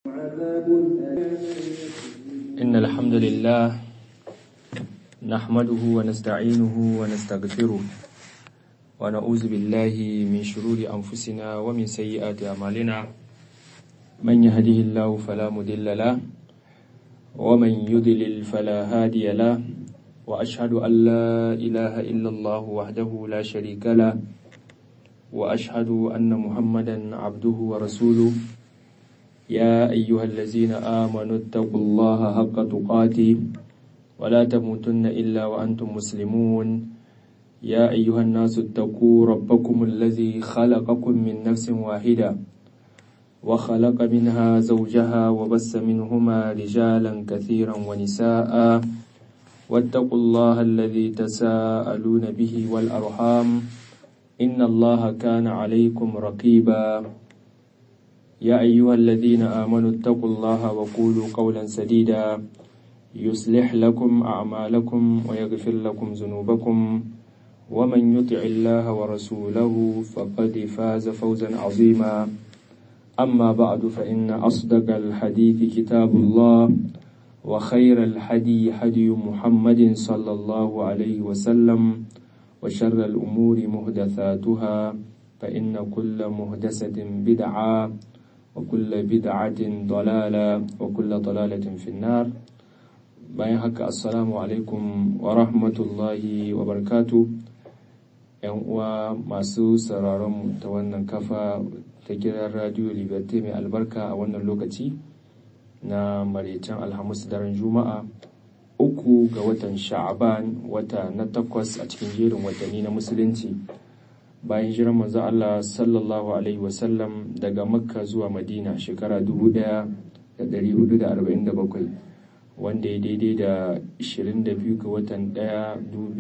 عذاب إن الحمد لله نحمده ونستعينه ونستغفره ونعوذ بالله من شرور أنفسنا ومن سيئات أعمالنا من يهده الله فلا مضل له ومن يضلل فلا هادي له وأشهد أن لا إله إلا الله وحده لا شريك له وأشهد أن محمدا عبده ورسوله يا أيها الذين آمنوا اتقوا الله حق تقاته ولا تموتن إلا وأنتم مسلمون يا أيها الناس اتقوا ربكم الذي خلقكم من نفس واحدة وخلق منها زوجها وبس منهما رجالا كثيرا ونساء واتقوا الله الذي تساءلون به والأرحام إن الله كان عليكم رقيبا يا أيها الذين آمنوا اتقوا الله وقولوا قولا سديدا يصلح لكم أعمالكم ويغفر لكم ذنوبكم ومن يطع الله ورسوله فقد فاز فوزا عظيما أما بعد فإن أصدق الحديث كتاب الله وخير الحدي حدي محمد صلى الله عليه وسلم وشر الأمور مهدثاتها فإن كل مهدسة بدعة وكل بدعة ضلالة وكل ضلالة في النار bayan haka assalamu alaikum wa rahmatullahi wa barkatu yan uwa masu sauraron ta wannan kafa ta gidan radio liberty mai albarka a wannan lokaci na maraicen alhamis daren juma'a uku ga watan sha'aban wata na takwas a cikin jerin watanni na musulunci bayan jiran manzo Allah sallallahu alaihi wasallam daga makka zuwa madina shekara 1447 wanda ya daidai da 22 ga watan 1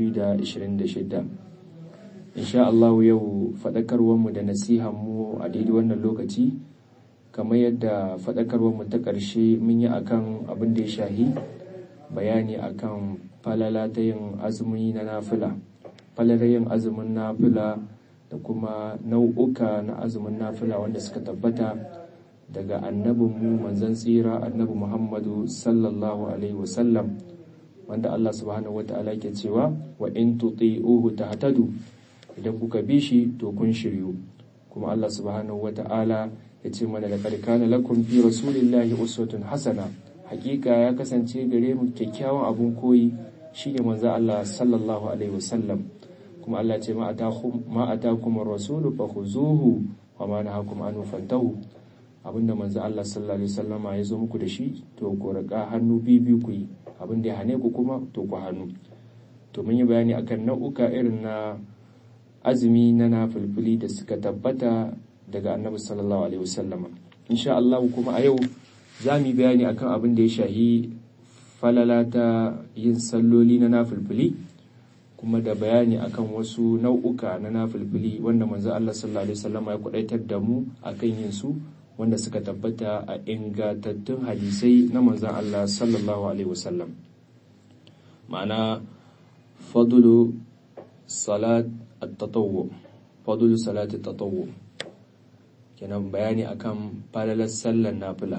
2026 insha Allah yau faɗakarwarmu da nasihanmu a daidai wannan lokaci kamar yadda faɗakarwarmu ta ƙarshe mun yi akan abin da ya shahi bayani akan falala ta yin azumi na nafila falalar yin azumin nafila da kuma nau'uka na azumin nafila wanda suka tabbata daga annabinmu manzon tsira annabi muhammadu sallallahu alaihi wasallam wanda allah subhanahu wata'ala ke cewa wa in tuti'uhu tahtadu idan kuka bi shi to kun shiryu kuma allah subhanahu wata'ala ya ce mana laqad kana lakum fi rasulillahi uswatun hasana hakika ya kasance gare mu kyakkyawan abun koyi shine manzo allah sallallahu alaihi wasallam kuma Allah ce ma atakum rasulu fa khuzuhu wa ma nahakum anhu fantahu abinda manzo Allah sallallahu alaihi wasallama ya zo muku da shi to ku rika hannu bibi ku yi abinda ya hane ku kuma to ku hannu to mun yi bayani akan nau'uka irin na azumi na nafilfili da suka tabbata daga annabi sallallahu alaihi wasallama insha Allah kuma a yau za mu yi bayani akan abin da ya shahi falala ta yin salloli na nafilfili kuma da bayani akan wasu nau'uka na nafilfili wanda manzo Allah sallallahu alaihi wasallam ya kwadaitar da mu akan yin su wanda suka tabbata a ingantattun hadisai na manzo Allah sallallahu alaihi wasallam ma'ana fadlu salat at-tatawwu fadlu salat at-tatawwu kenan bayani akan falalar sallar nafila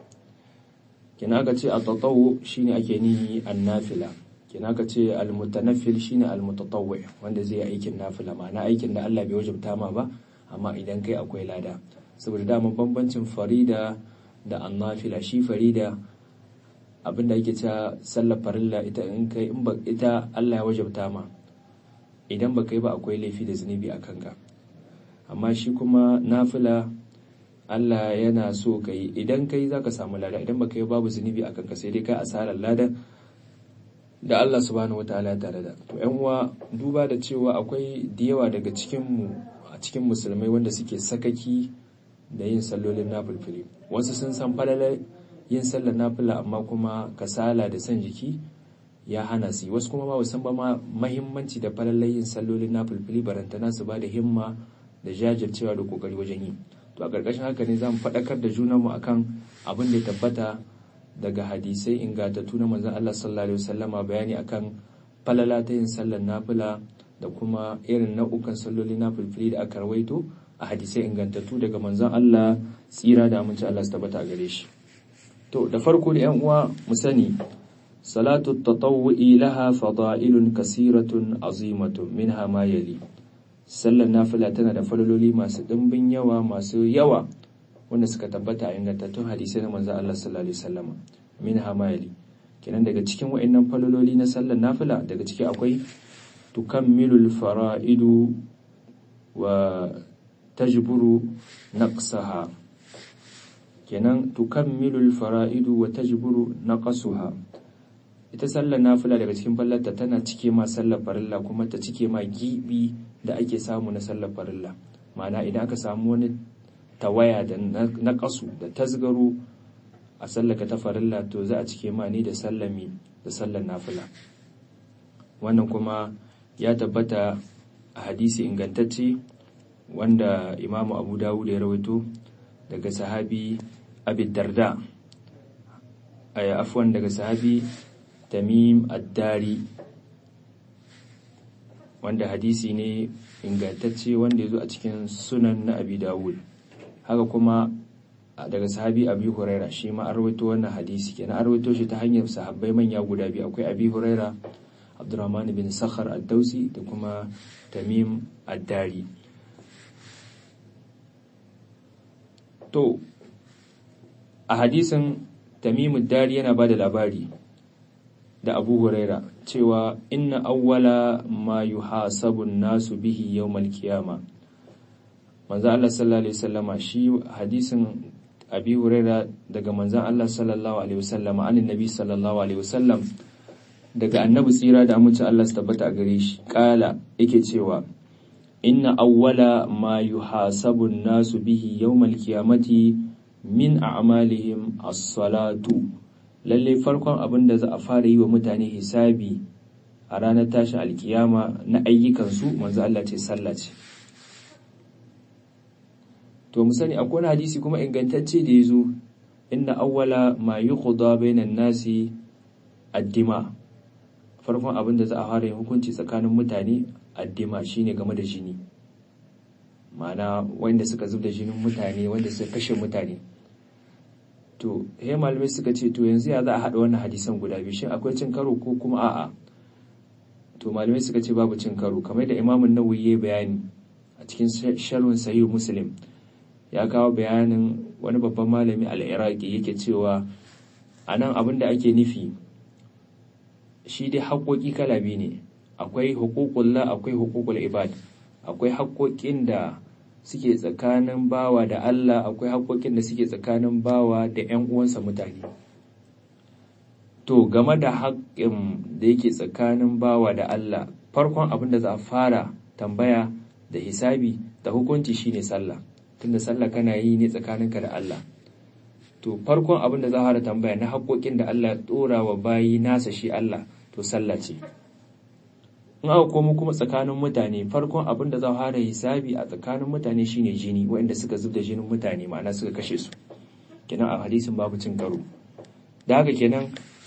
kenan aka ce at-tatawwu shine ake nihi an-nafila kina ka ce almutanaffil shine almutatawwi wanda zai yi aikin nafila ma'ana aikin da Allah bai wajabta ma ba amma idan kai akwai lada saboda dama bambancin farida da annafila shi farida abinda ake cewa sallar farilla ita in kai in ba ita Allah ya wajabta ma idan ba kai ba akwai laifi da zunubi a kanka amma shi kuma nafila Allah yana so kai idan kai zaka samu lada idan ba kai babu zunubi a kanka sai dai kai asarar lada da Allah subhanahu wataala tare da to yan uwa duba da cewa akwai da yawa daga cikin mu a cikin musulmai wanda suke sakaki da yin sallolin nafilfili wasu sun san falalar yin sallar nafila amma kuma kasala da san jiki ya hana su wasu kuma ba san ba ma mahimmanci da falalar yin sallolin nafilfili barantana su ba da himma da jajircewa da kokari wajen yi to a ƙarƙashin haka ne za mu faɗakar da junanmu akan abin da ya tabbata daga hadisai ingantattu na manzon Allah sallallahu alaihi wasallama bayani akan falala ta yin sallar nafila da kuma irin nau'ukan salloli nafilfili da aka rawaito a hadisai ingantattu daga manzon Allah tsira da aminci Allah su tabbata a gare shi to da farko da yan uwa mu sani salatu tatawwu'i laha fada'ilun kasiratun azimatun minha ma yali sallar nafila tana da falololi masu dimbin yawa masu yawa wanda suka tabbata a ingantattun hadisai na manzo Allah sallallahu alaihi wasallam minha ma yali kenan daga cikin wa'annan falololi na sallar nafila daga ciki akwai tukammilul fara'idu wa tajburu naqsaha kenan tukammilul fara'idu wa tajburu naqsuha ita sallar nafila daga cikin fallarta tana cike ma sallar farilla kuma ta cike ma gibi da ake samu na sallar farilla ma'ana idan aka samu wani tawaya da naqasu da tasgaro a sallaka ta farilla to za a cike ma ne da sallami da sallar nafila wannan kuma ya tabbata a hadisi ingantacce wanda imamu abu dawud ya rawaito daga sahabi abi darda a afwan daga sahabi tamim addari wanda hadisi ne ingantacce wanda ya zo a cikin sunan na abi dawud haka kuma daga sahabi abi huraira shi ma an rawaito wannan hadisi kenan an rawaito shi ta hanyar sahabbai manya guda biyu akwai abi huraira abdurrahman bin sakhar ad-dausi da kuma tamim ad-dari to a hadisin tamim ad-dari yana bada labari da abu huraira cewa inna awwala ma yuhasabu nasu bihi yawmal qiyama manzo Allah sallallahu alaihi wasallama shi hadisin abi huraira daga manzon Allah sallallahu alaihi wasallama anin nabi sallallahu alaihi wasallam daga annabi tsira da amince Allah su tabbata a gare shi kala yake cewa inna awwala ma yuhasabu nasu bihi yawmal qiyamati min a'malihim as-salatu lalle farkon abin da za a fara yi wa mutane hisabi a ranar tashin alkiyama na ayyukansu manzo Allah ce sallah ce to mu sani akwai hadisi kuma ingantacce da yazo inna awwala ma yuqda bainan nasi addima farkon abin da za a fara yin hukunci tsakanin mutane addima shine game da jini ma'ana wanda suka zub da jinin mutane wanda suka kashe mutane to he malamai suka ce to yanzu ya za a haɗa wannan hadisan guda biyu shin akwai cin karo ko kuma a'a to malamai suka ce babu cin karo kamar da imamun nawawi ya bayani a cikin sharhun sahih muslim ya kawo bayanin wani babban malami al-iraqi yake cewa anan abin da ake nufi shi dai haƙoƙi kala biyu ne akwai huququllah akwai huququl ibad akwai haƙoƙin da suke tsakanin bawa da Allah akwai haƙoƙin da suke tsakanin bawa da ‘yan uwansa mutane. To, game da haƙƙin da yake tsakanin bawa da Allah, farkon abin da za a fara tambaya da hisabi da hukunci shine sallah, tunda sallah kana yi ne tsakaninka da Allah. To, farkon abin da za a fara tambaya na haƙoƙin da Allah ya ɗora wa bayi nasa shi Allah, to sallah ce. in aka komo kuma tsakanin mutane farkon abin da za a fara hisabi a tsakanin mutane shine jini waɗanda suka zub da jinin mutane ma'ana suka kashe su kenan a hadisin babu cin karo da haka kenan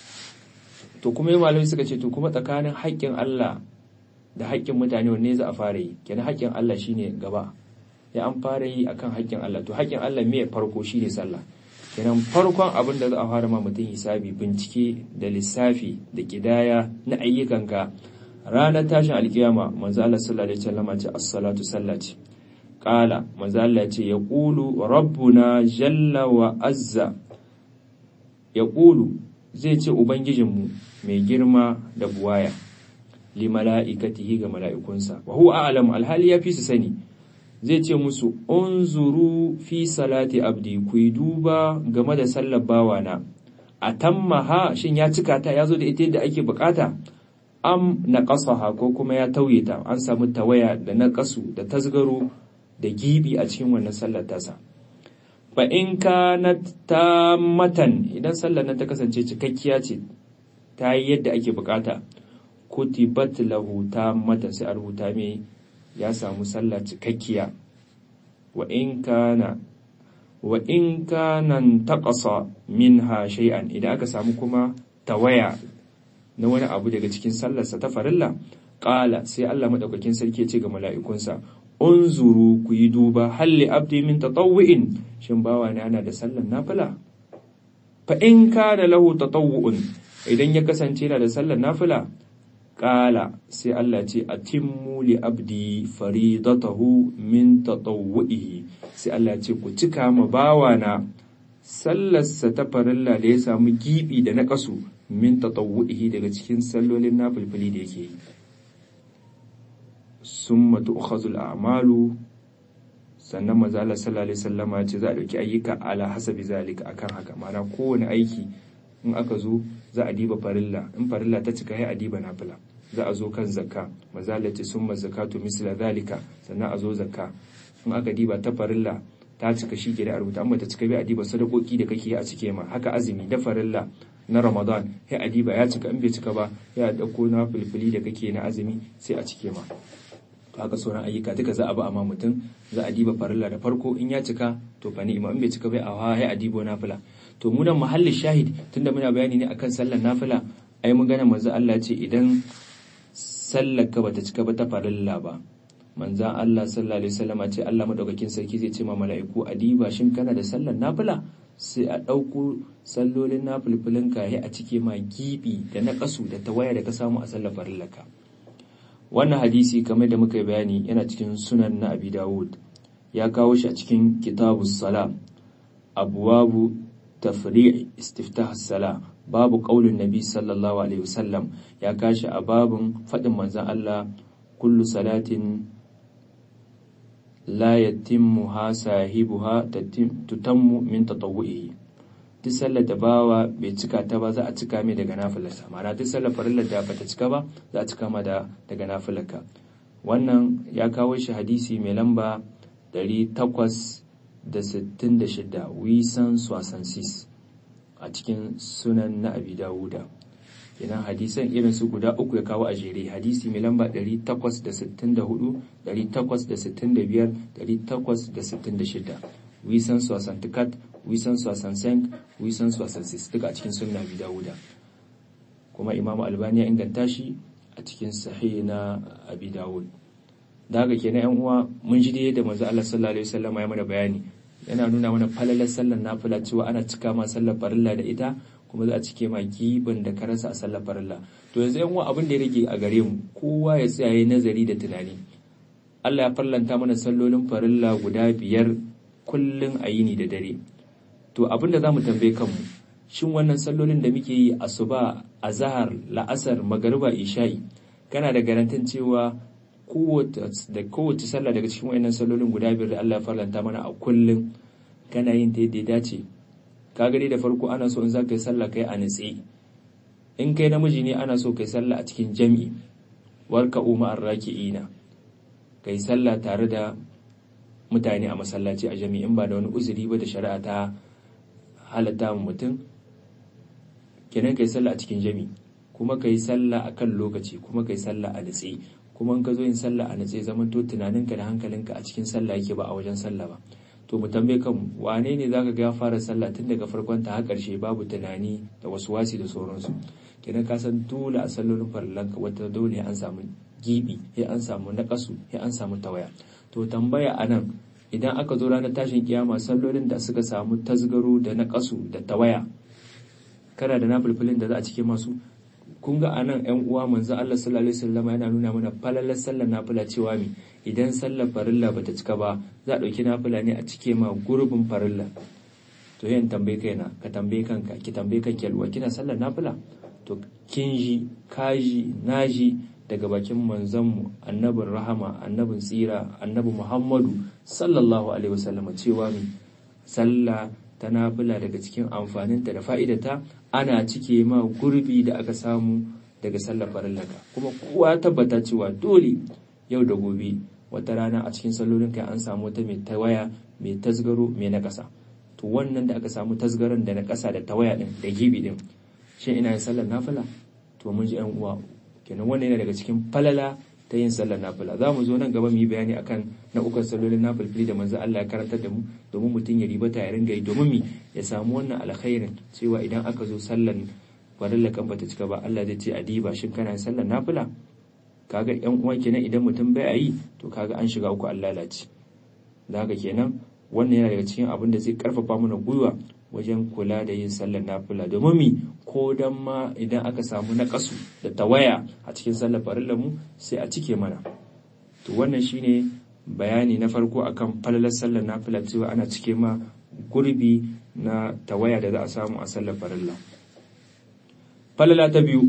to kuma yi malamai suka ce to kuma tsakanin haƙƙin Allah da haƙƙin mutane wanne za a fara yi kenan haƙƙin Allah shine gaba ya an fara yi akan haƙƙin Allah to haƙƙin Allah me farko shine sallah kenan farkon abin da za a fara ma mutum hisabi bincike da lissafi da kidaya na ayyukanka ranar tashin alkiyama manzo Allah sallallahu alaihi wasallam ce as-salatu sallati qala manzo Allah ce ya qulu rabbuna jalla wa azza ya qulu zai ce ubangijinmu mai girma da buwaya li mala'ikatihi ga mala'ikunsa wa huwa a'lamu alhali ya fi su sani zai ce musu unzuru fi salati abdi ku yi duba game da sallar bawana a tammaha shin ya cika ta ya zo da ita yadda ake bukata am na ƙasaha ko kuma ya tauye ta an samu tawaya da na ƙasu da tasgaro da gibi a cikin wannan sallar tasa fa in kanat matan idan sallar nan ta kasance cikakkiya ce ta yi yadda ake bukata kutibat lahu matan sai a rubuta mai ya samu sallah cikakkiya wa in kana wa in kana taqasa minha shay'an idan aka samu kuma tawaya na wani abu daga cikin sallarsa ta farilla ƙala sai Allah maɗaukakin sarki ya ce ga mala'ikunsa unzuru ku yi duba halli abdi min tatawwi'in shin bawa ne ana da sallar nafila fa in kana lahu tatawwu'un idan ya kasance yana da sallar nafila Ƙala sai Allah ce a timmu li abdi faridatahu min tatawwu'ihi sai Allah ce ku cika ma bawana sallarsa ta farilla da ya samu gibi da naƙasu min tatawwu'ihi daga cikin sallolin nafilfili da yake yi summa tu'khazul a'malu sannan manzo Allah sallallahu alaihi wasallama ce za a dauki ayyuka ala hasabi zalika akan haka ma'ana kowane aiki in aka zo za a diba farilla in farilla ta cika sai a diba nafila za a zo kan zakka mazalati summa zakatu misla zalika sannan a zo zakka in aka diba ta farilla ta cika shi ke da rubuta amma ta cika bai a diba sadakoki da kake a cike ma haka azumi da farilla na ramadan sai a diba ya cika in bai cika ba ya dauko na filfili da kake na azumi sai a cike ma haka sauran ayyuka duka za a ba amma mutum za a diba farilla da farko in ya cika to fa ni'ima in bai cika bai a hawa sai a dibo nafila to mu nan mahallin shahid tunda muna bayani ne akan sallar nafila ai mun gane manzo Allah ce idan sallar ka bata cika ba ta farilla ba manzan Allah sallallahu alaihi wasallam ce Allah madaukakin sarki zai ce ma mala'iku adiba shin kana da sallar nafila sai a ɗauko sallolin nafilfilin ka a cike ma gibi da na kasu da tawaya da ka samu a sallar farillaka wannan hadisi kamar da muka yi bayani yana cikin sunan na Abi Dawud ya kawo shi a cikin kitabus salam abwabu tafri' istiftah as-salah babu qaulin nabi sallallahu alaihi wasallam ya kashi a babun fadin manzon Allah kullu salatin la yatimmuha sahibuha tutammu min tatawwuhi duk sallar da bawa bai cika ta ba za a cika mai daga nafilarsa ma'ana duk sallar farillar da bata cika ba za a cika ma da daga nafilarka wannan ya kawo shi hadisi mai lamba 866 wisan swasansis a cikin sunan na abi dawuda idan hadisan irin su guda uku ya kawo a jere hadisi mai lamba 864 865 866 wisan swasantikat wisan swasansenk wisan swasansis duka a cikin sunan abi dawuda kuma imamu albani ya inganta shi a cikin sahih na abi dawud da haka kenan yan uwa mun ji da manzo Allah sallallahu alaihi wasallam ya mana bayani yana nuna mana falalar sallar nafila cewa ana cika ma sallar farilla da ita kuma za a cike ma giban da ka rasa a sallar farilla to yanzu yan abin da ya rage a gare mu kowa ya tsaya yayin nazari da tunani Allah ya farlanta mana sallolin farilla guda biyar kullun a yini da dare to abin da zamu tambaye kanmu shin wannan sallolin da muke yi asuba azhar la'asar magariba isha'i kana da garantin cewa da kowace sallah daga cikin wayannan sallolin guda biyar da Allah ya farlanta mana a kullum kana yin ta yadda ya dace ka gani da farko ana so in za ka yi sallah kai a nitse in kai namiji ne ana so kai sallah a cikin jami'i warka umma arraki'ina kai sallah tare da mutane a masallaci a jami'i in ba da wani uzuri ba da shari'a ta halatta mutum kenan kai sallah a cikin jami'i kuma kai sallah akan lokaci kuma kai sallah a nitse kuma in ka zo yin sallah a natse zaman to tunaninka da hankalinka a cikin sallah yake ba a wajen sallah ba to mu tambaye kan wane ne zaka ga ya fara sallah tun daga farkon ta har karshe babu tunani da wasu wasi da sauransu kenan ka san dole a sallolin farillanka wata dole an samu gibi ya an samu nakasu ya an samu tawaya to tambaya anan idan aka zo ranar tashin kiyama sallolin da suka samu tasgaro da nakasu da tawaya kana da nafilfilin da za a cike masu kun ga anan yan uwa manzo Allah sallallahu alaihi wasallam yana nuna mana falalar sallar nafila cewa mi idan sallar farilla bata cika ba za a dauki nafila ne a cike ma gurbin farilla to yan tambaye kaina ka tambaye kanka ki tambaye kanki alwa kina sallar nafila to kin ji kaji naji daga bakin manzon mu annabin rahama annabin tsira annabi Muhammadu sallallahu alaihi wasallam cewa mi sallah ta nafila daga cikin amfaninta da fa'idata ana cike ma gurbi da aka samu daga sallar farillaka kuma kowa tabbata cewa dole yau da gobe wata rana a cikin sallolin kai an samu wata mai tawaya mai tasgaro mai na ƙasa to wannan da aka samu tasgaron da na ƙasa da tawaya din da gibi din shin ina yin sallar nafila to mun ji yan uwa kenan wannan yana daga cikin falala ta yin sallar nafila za mu zo nan gaba mu yi bayani akan nau'ukan sallolin nafilfili da manzo Allah ya karantar da mu domin mutum ya ribata ya ringa yi domin mi ya samu wannan alkhairin cewa idan aka zo sallar farilla kan bata cika ba Allah zai ce a diba shin kana yin sallar nafila kaga yan uwa kenan idan mutum bai yi to kaga an shiga uku Allah lalace da haka kenan wannan yana daga cikin abin da zai karfafa mana gwiwa wajen kula da yin sallar nafila domin mi ko dan ma idan aka samu naƙasu da tawaya a cikin sallar farillar mu sai a cike mana to wannan shine bayani na farko akan falalar sallar nafila cewa ana cike ma gurbi na tawaya da za a samu a sallar farilla falala ta biyu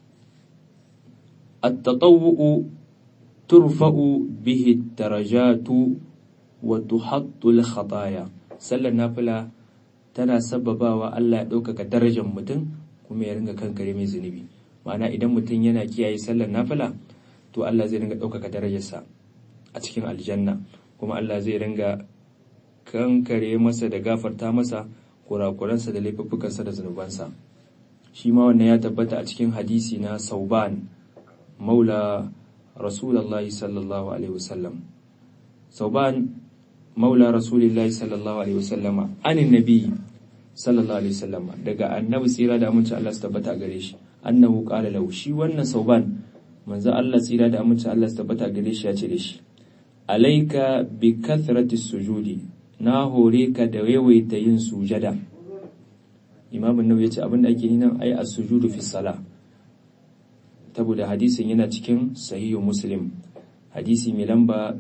at-tatawwu turfa'u bihi darajatu wa tuhattu al-khataya sallar nafila tana sababawa Allah ya ɗaukaka darajar mutum kuma ya ringa kankare mai zunubi ma'ana idan mutum yana kiyaye sallar nafila to Allah zai ringa ɗaukaka darajarsa a cikin aljanna kuma Allah zai ringa kankare masa da gafarta masa kurakuransa da laifuffukansa da zunubansa shi ma wannan ya tabbata a cikin hadisi na sauban maula rasulullahi sallallahu alaihi wasallam sauban maula rasulillahi sallallahu alaihi wasallama anin nabi sallallahu alaihi wasallama daga annabi tsira da aminci Allah su tabbata gare shi annahu qala lahu shi wannan sauban manzo Allah tsira da aminci Allah su tabbata gare shi ya ce da shi alaika bi kathrati sujudi na hore ka da yawaita yin sujada imam an-nawawi ya ce abinda ake yi nan ai as-sujudu fi salah saboda hadisin yana cikin sahihu muslim hadisi mai lamba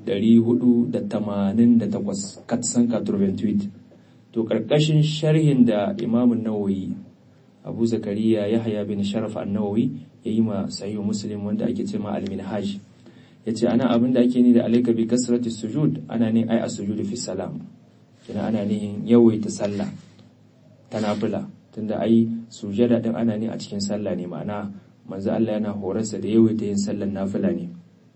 488 katsan katurben tweet to karkashin sharhin da imamun nawawi abu zakariya yahya bin sharaf an-nawawi ya yi ma sahihu muslim wanda ake ce ma al-minhaj ya ce ana abin da ake ni da alaika bi kasrati sujud ana ne ai as-sujudu fi salam kina ana ne yawaita sallah ta nafila tunda ai sujada din ana ne a cikin sallah ne ma'ana manzo Allah yana horarsa da yawaita yin sallar nafila ne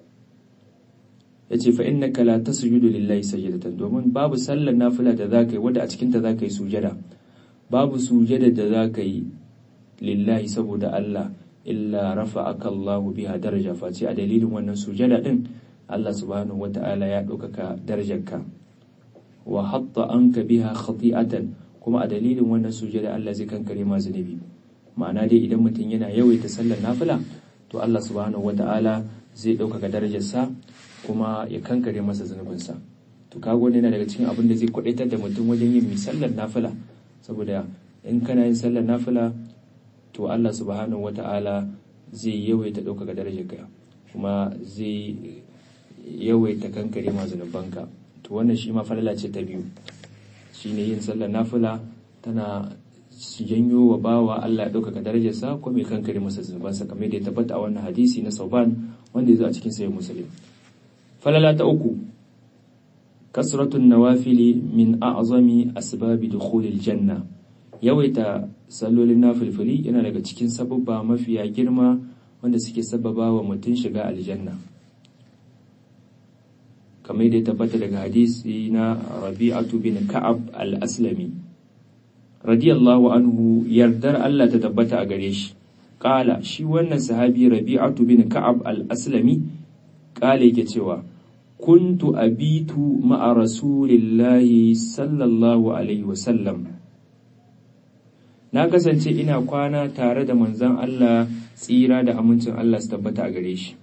yace fa innaka la tasjudu lillahi sajdatan domin babu sallar nafila da zaka yi wanda a cikin ta zaka yi sujada babu sujada da zaka yi lillahi saboda Allah illa rafa'aka Allah biha daraja face a dalilin wannan sujada din Allah subhanahu wata'ala ya ɗaukaka darajarka wa hatta anka biha khati'atan kuma a dalilin wannan sujada Allah zai kankare ma zunubi ma'ana dai idan mutum yana yawaita sallar nafila to Allah subhanahu wata'ala zai ɗaukaka darajarsa kuma ya kankare masa zunubinsa to kago ne yana daga cikin abin da zai kwadaitar da mutum wajen yin sallar nafila saboda in kana yin sallar nafila to Allah subhanahu wata'ala zai yawaita ɗaukaka darajarka kuma zai yawaita kankare ma zunubanka to wannan shi ma falala ce ta biyu shine yin sallar nafila tana janyo wa bawa Allah ya ɗaukaka darajarsa ko mai kankare masa zunubansa kamar da ya tabbata a wannan hadisi na sauban wanda ya zo a cikin sayin musulun falala ta uku kasratun nawafili min a'zami asbabi dukhulil janna yawaita sallolin nafilfili yana daga cikin sababba mafiya girma wanda suke sababa wa mutum shiga aljanna kamar da ya tabbata daga hadisi na rabi'atu bin ka'ab al-aslami radiyallahu anhu yardar Allah ta tabbata a gare shi kala shi wannan sahabi rabi'atu bin ka'ab al-aslami kala yake cewa kuntu abitu ma'a rasulillahi sallallahu alaihi wasallam na kasance ina kwana tare da manzon Allah tsira da amincin Allah su tabbata a gare shi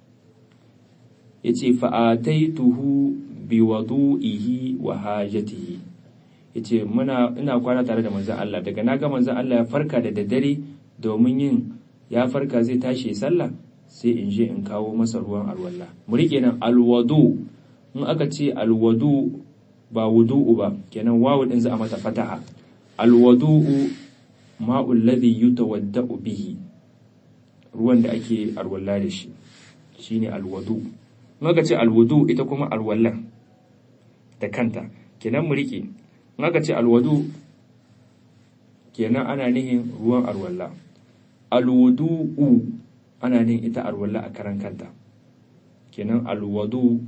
yace fa'ataituhu biwadu'ihi wa hajatihi yace muna ina kwana tare da manzon Allah daga naga manzon Allah ya farka da daddare domin yin ya farka zai tashi sallah sai in je in kawo masa ruwan alwala mu rike nan alwadu in aka ce alwadu ba wudu'u ba kenan wawu din za a mata fataha alwadu'u ma'ul ladhi yutawadda'u bihi ruwan da ake alwala da shi shine alwadu in aka ce alwudu ita kuma alwallan da kanta kenan mu rike in aka ce alwadu kenan ana nihin ruwan alwala alwudu'u ana nihin ita alwala a karan kanta kenan alwadu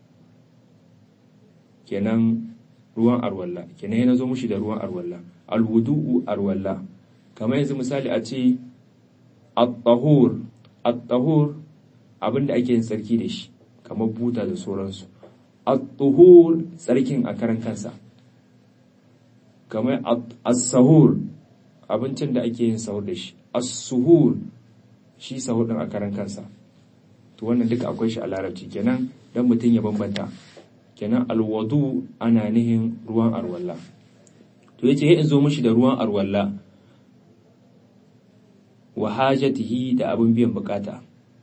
kenan ruwan arwalla kenan yana zo mushi da ruwan arwalla alwudu'u arwalla kamar yanzu misali a ce at-tahur at-tahur abinda ake yin sarki da shi kamar buta da sauransu at-tuhur tsarkin a karan kansa kamar as-sahur abincin da ake yin sahur da shi as-suhur shi sahur din a karan kansa to wannan duka akwai shi a larabci kenan dan mutum ya bambanta kenan alwadu ana nihin ruwan arwalla to to yace in zo mishi da ruwan arwalla wa hajatihi da abin biyan bukata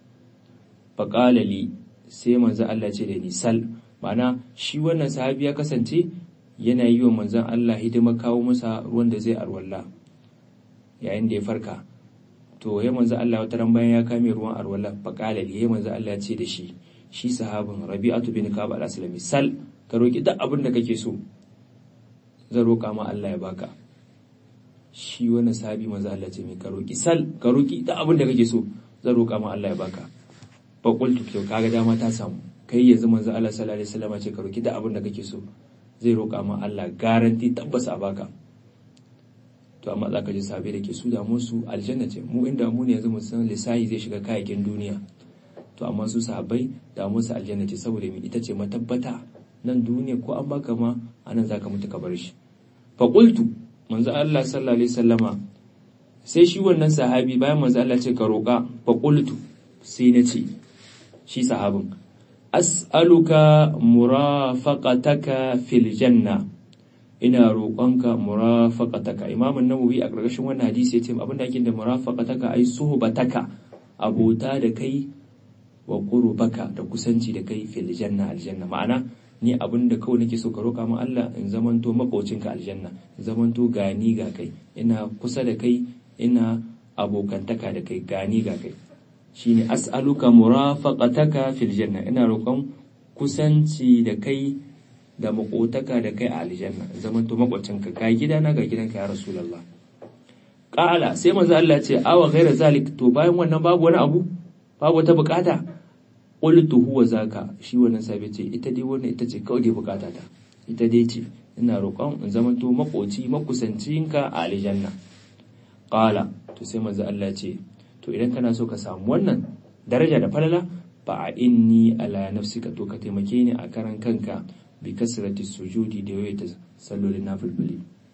faqala li sai manzo Allah ce da ni sal ma'ana shi wannan sahabi ya kasance yana yi wa manzon Allah hidima kawo masa ruwan da zai arwalla yayin da ya farka to ya manzo Allah wata ran bayan ya kame ruwan arwalla faqala li ya manzo Allah ce da shi shi sahabin Rabi'atu bin Ka'ab al-Aslami sal ka roki duk abin da kake so zan roka ma Allah ya baka shi wannan sahabi manzo Allah ce mai ka roki sal ka roki duk abin da kake so zan roka ma Allah ya baka fa qultu to kaga dama ta samu kai yanzu manzo Allah sallallahu alaihi wasallam ce ka roki duk abin da kake so zai roka ma Allah garanti tabbas a baka to amma za ka ji sabai da ke su da musu aljanna ce mu inda mu ne yanzu mu san lissahi zai shiga kayakin duniya to amma su sahabbai da musu aljanna ce saboda mi ita ce matabbata nan duniya ko an baka ma anan zaka mutu ka bar shi fa qultu manzo Allah sallallahu alaihi wasallama sai shi wannan sahabi bayan manzo Allah ce ka roka fa qultu sai na ce shi sahabin as'aluka murafaqataka fil janna ina roƙonka murafaqataka imam an-nawawi a ƙarƙashin wannan hadisi yace abin da ake da murafaqataka ai suhbataka abota da kai wa qurbaka da kusanci da kai fil janna aljanna ma'ana ni abin da kawai nake so ka roƙa min Allah in zamanto makocinka aljanna in zamanto gani ga kai ina kusa da kai ina abokantaka da kai gani ga kai shine as'aluka murafaqataka fil janna ina roƙon kusanci da kai da makotaka da kai a aljanna zaman to makwacinka ga gidana ga gidanka ya rasulullah qala sai manzo Allah ya ce awa ghaira zalik to bayan wannan babu wani abu babu wata bukata qultu huwa zaka shi wannan sabi ce ita dai wannan ita ce kawai dai bukata ta ita dai ce ina roƙon in zaman to makoci makusancinka a aljanna qala to sai manzo Allah ya ce to idan kana so ka samu wannan daraja da falala fa inni ala nafsika to ka taimake ni a karan kanka bi kasrati sujudi da yawaita sallolin nafilfili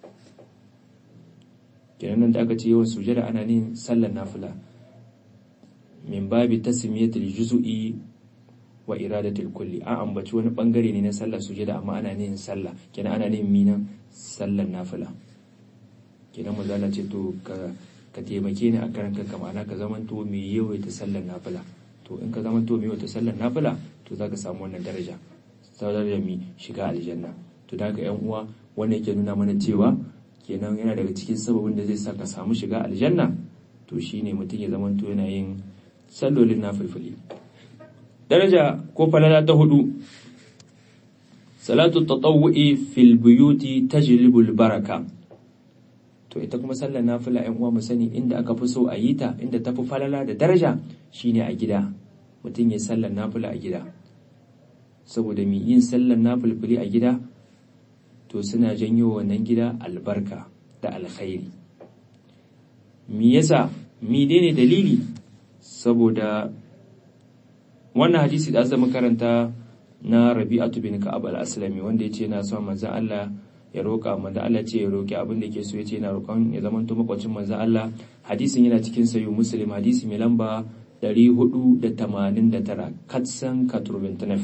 kenan nan da aka ce yawan sujada ana nin sallar nafila min babi tasmiyatul juz'i wa iradatul kulli an ambaci wani bangare ne na sallar sujada amma ana nin sallah kenan ana nin mina sallar nafila kenan mazala ce to ka ka taimake ni a karan kanka ma'ana ka zamanto mai yawaita sallar nafila to in ka zamanto mai yawaita sallar nafila to zaka samu wannan daraja saurar da mi shiga aljanna to da yan uwa wannan yake nuna mana cewa kenan yana daga cikin sababin da zai sa ka samu shiga aljanna to shine mutum ya zamanto yana yin sallolin nafilfili daraja ko falala ta hudu salatu tatawwu'i fil buyuti tajlibul baraka to ita kuma sallar nafila yan uwa mu sani inda aka fi so a yi ta inda tafi falala da daraja shine a gida mutum ya sallar nafila a gida saboda mai yin sallar nafilfili a gida to suna janyo wannan gida albarka da alkhairi me yasa mi ne dalili saboda wannan hadisi da aka karanta na Rabi'atu bin Ka'ab al-Aslami wanda yace yana son manzon Allah ya roƙa manzon Allah ce ya roƙi abin da yake so yace yana roƙon ya zama to makwacin manzon Allah hadisin yana cikin sayu Muslim hadisi mai lamba 489 katsan katurbentanef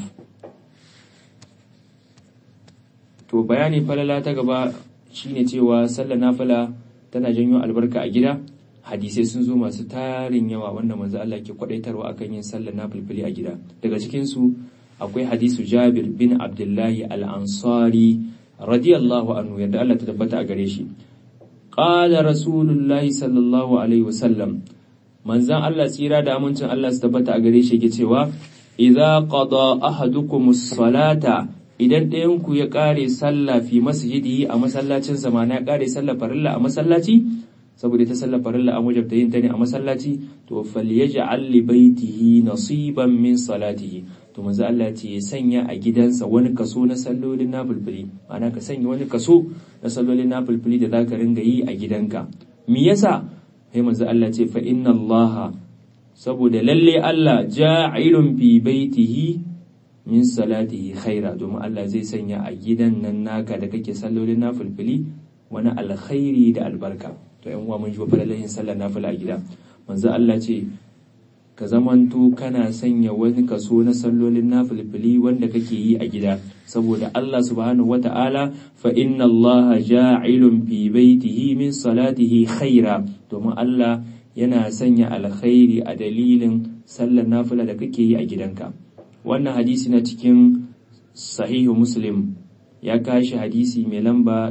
to bayani falala ta gaba shine cewa sallar nafila tana janyo albarka a gida hadisai sun zo masu tarin yawa wanda manzo Allah ke kwadaitarwa akan yin sallar nafilfili a gida daga cikin su akwai hadisu Jabir bin Abdullahi al-Ansari radiyallahu anhu yadda Allah ta tabbata a gare shi qala rasulullahi sallallahu alaihi wasallam manzon Allah tsira da amincin Allah su tabbata a gare shi yake cewa idza qada ahadukumus salata idan ɗayanku ya ƙare sallah fi masjidi a masallacin zamana ya ƙare sallah farilla a masallaci saboda ta sallah farilla an wajabta yin ta ne a masallaci to falyaj'al li baitihi nasiban min salatihi to manzo Allah ce ya sanya a gidansa wani kaso na sallolin nafilfili ana ka sanya wani kaso na sallolin nafilfili da zaka ringa yi a gidanka me yasa sai manzo Allah ce fa inna Allah saboda lalle Allah ja'ilun fi baitihi min salatihi khaira domin Allah zai sanya a gidan nan naka da kake sallolin nafilfili wani alkhairi da albarka to yan uwa mun ji falalan yin sallar nafila a gida manzo Allah ce ka zamanto kana sanya wani kaso na sallolin nafilfili wanda kake yi a gida saboda Allah subhanahu wata'ala fa inna Allah ja'ilun fi baitihi min salatihi khaira domin Allah yana sanya alkhairi a dalilin sallar nafila da kake yi a gidanka wannan hadisi na cikin sahihu muslim ya kashi hadisi mai lamba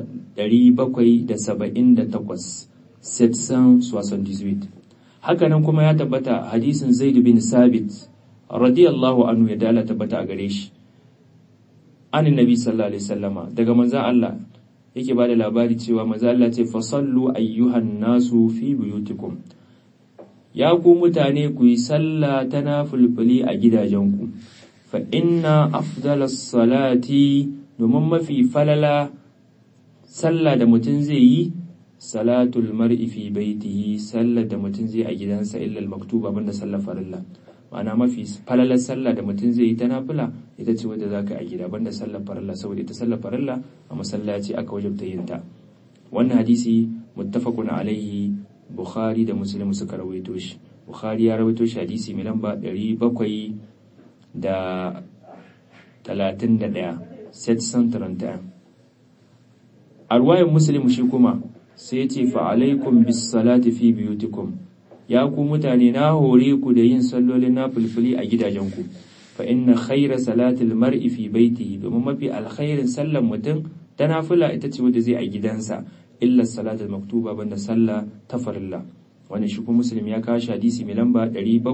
778 778 hakanan kuma ya tabbata hadisin zaid bin sabit radiyallahu anhu ya dala tabbata a gare shi an nabi sallallahu alaihi wasallama daga manzon Allah yake bada labari cewa manzon Allah ce fasallu ayyuhan nasu fi buyutikum ya ku mutane ku yi sallah ta nafulfuli a gidajenku fa inna afdalas salati domin mafi falala sallah da mutum zai yi salatul mar'i fi baitihi sallar da mutum zai a gidansa illa maktuba banda sallar farilla ma'ana mafi falalar sallah da mutum zai yi ta nafila ita ce wadda zaka a gida banda sallar farilla saboda ita sallar farilla a masallaci aka wajabta yin ta wannan hadisi muttafaqun alaihi bukhari da muslim suka rawaito shi bukhari ya rawaito shi hadisi mai lamba 700 da 31 731 a ruwayan muslim shi kuma sai ce fa alaikum bis salati fi biyutikum ya ku mutane na hore ku da yin sallolin na fulfuli a gidajenku fa inna khaira salatil mar'i fi baitihi domin mafi alkhairin sallan mutum ta nafila ita ce wadda zai a gidansa illa salatul maktuba banda sallah ta farilla wani shi kuma muslim ya kawo hadisi mai lamba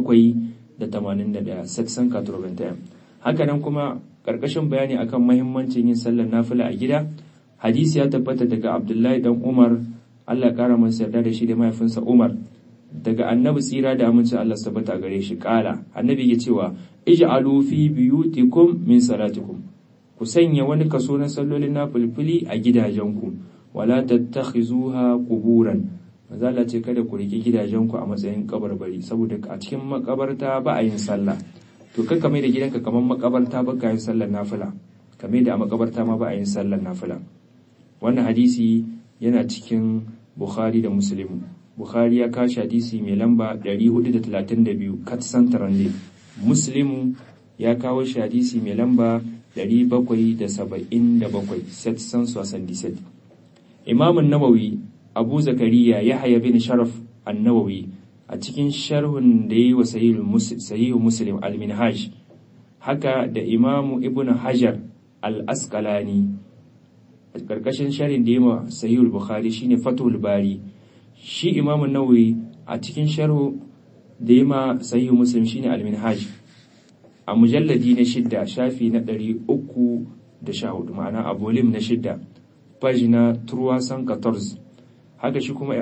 781 saksan katurbantayan haka nan kuma karkashin bayani akan mahimmancin yin sallar nafila a gida hadisi ya tabbata daga abdullahi dan umar allah kara masa yarda da shi da mahaifinsa umar daga annabi tsira da aminci allah tabbata gare shi kala annabi ya cewa ij'alu fi biyutikum min salatikum ku sanya wani kaso na sallolin nafilfili a gidajenku wala tattakhizuha quburan mazala ce kada ku riki gidajenku a matsayin kabarbari saboda a cikin makabarta ba a yin sallah to kai kamar da gidanka kamar makabarta ba ka yin sallar nafila kamar da a makabarta ma ba a yin sallar nafila wannan hadisi yana cikin bukhari da muslim bukhari ya kashi hadisi mai lamba 432 katsan tarande muslim ya kawo shi hadisi mai lamba 777 setsan sosan diset imamun nawawi abu zakariya ya haya bin sharaf annawawi a cikin sharhun da yi wa sahihu muslim al-minhaj haka da imamu ibn hajar al-asqalani a ƙarƙashin sharhin da yi wa sahihu bukhari shine fatul bari shi imamu nawawi a cikin sharhu da yi ma sahihu muslim shine al-minhaj a mujalladi na shidda shafi na ɗari uku da sha hudu ma'ana a volim na shidda pagina 314 haka shi kuma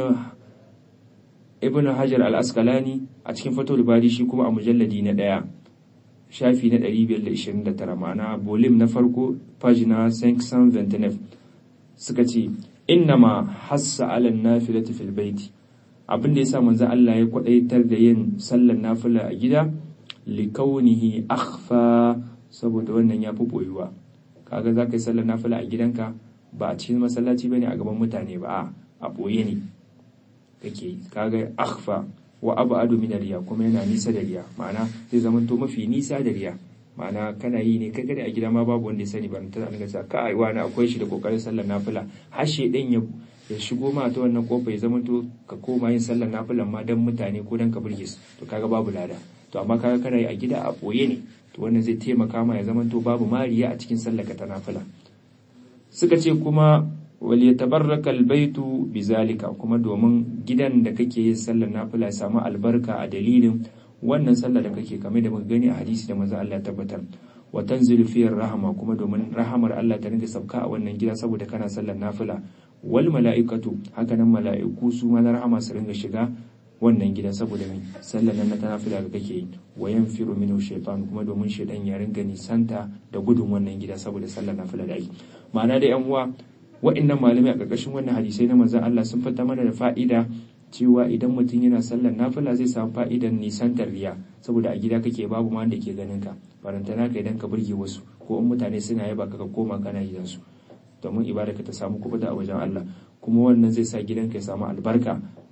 ibn hajar al-askalani a cikin fatul bari shi kuma a mujalladi na ɗaya shafi na 529 ma'ana volim na farko pagina 529 suka ce innama hassa ala nafilati fil baiti abin da yasa manzo Allah ya kwadaitar da yin sallar nafila a gida likaunihi akhfa saboda wannan ya fi boyuwa kaga za ka yi sallar nafila a gidanka ba a cikin masallaci bane a gaban mutane ba a boye ne kake kaga akhfa wa abadu min riya kuma yana nisa da riya ma'ana zai zama to mafi nisa da riya ma'ana kana yi ne kai kada a gida ma babu wanda ya sani ba ta an ga ka ai wani akwai shi da kokarin sallar nafila har shedan ya ya shigo ma ta wannan kofa ya zama to ka koma yin sallar nafilan ma dan mutane ko dan ka burge su to kaga babu lada to amma kaga kana yi a gida a ɓoye ne to wannan zai taimaka ma ya zama to babu mariya a cikin sallaka ta nafila suka ce kuma wal yatabarraka albaytu bizalika kuma domin gidan da kake yin sallar nafila ya samu albarka a dalilin wannan sallar da kake kamar da muka gani a hadisi da manzo Allah ya tabbatar wa tanzilu fi rahama kuma domin rahamar Allah ta rinka sauka a wannan gida saboda kana sallar nafila wal mala'ikatu haka nan mala'iku su ma na rahama su ringa shiga wannan gida saboda mai sallar nan na ta nafila da kake yi wa yanfiru minhu shaytan kuma domin shaytan ya ringa nisanta da gudun wannan gida saboda sallar nafila da ake ma'ana da yan uwa wa'annan malamai a ƙarƙashin wannan hadisai na manzon Allah sun fata mana da fa'ida cewa idan mutum yana sallar nafila zai samu fa'idan nisantar riya saboda a gida kake babu ma wanda ke ganin ka barantana ka idan ka burge wasu ko in mutane suna yaba ka koma kana gidansu domin ibada ka ta samu kubuta a wajen Allah kuma wannan zai sa gidanka ya samu albarka ya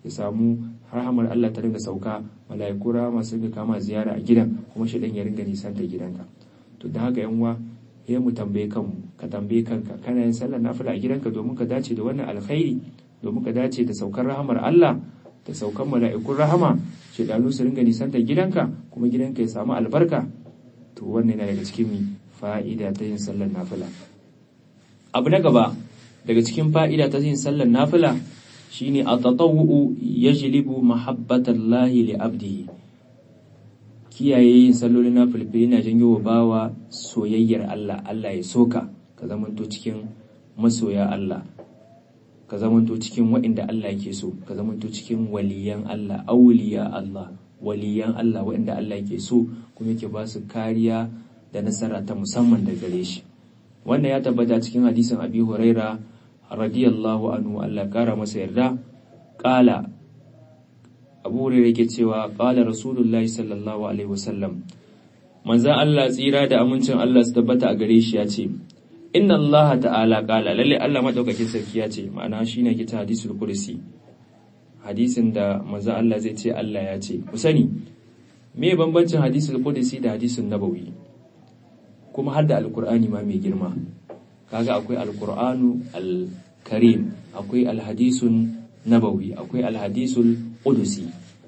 ya samu rahamar Allah ta ringa sauka mala'iku rahama su ringa kama ziyara a gidan kuma shi ya ringa nisan ta gidanka to da haka yanwa ya mu tambaye kanmu ka tambaye kanka kana yin sallar nafila a gidanka domin ka dace da wannan alkhairi domin ka dace da saukar rahamar Allah da saukar mala'ikun rahama shedanu su ringa nisan ta gidanka kuma gidanka ya samu albarka to wannan yana daga cikin fa'ida ta yin sallar nafila abu na gaba daga cikin fa'ida ta yin sallar nafila shine at-tatawwu yajlibu mahabbatallahi li abdihi kiyaye yin sallolin nafilfili na janyo wa bawa soyayyar Allah Allah ya soka ka zamanto cikin masoya Allah ka zamanto cikin waɗanda Allah yake so ka zamanto cikin waliyan Allah auliya Allah waliyan Allah waɗanda Allah yake so kuma yake ba su kariya da nasara ta musamman da gare shi wannan ya tabbata cikin hadisin Abi Huraira radiyallahu anhu Allah kara masa yarda qala Abu Hurairah yake cewa qala Rasulullahi sallallahu alaihi wasallam manzon Allah tsira da amincin Allah su tabbata a gare shi ya ce inna Allah ta'ala qala lalle Allah madaukakin sarki ya ce ma'ana shine ke ta hadisul kursi hadisin da manzon Allah zai ce Allah ya ce ku sani me bambancin hadisul kursi da hadisun nabawi kuma har da alqur'ani ma mai girma kaga akwai alqur'anu al-karim akwai alhadisun nabawi akwai alhadisul qudusi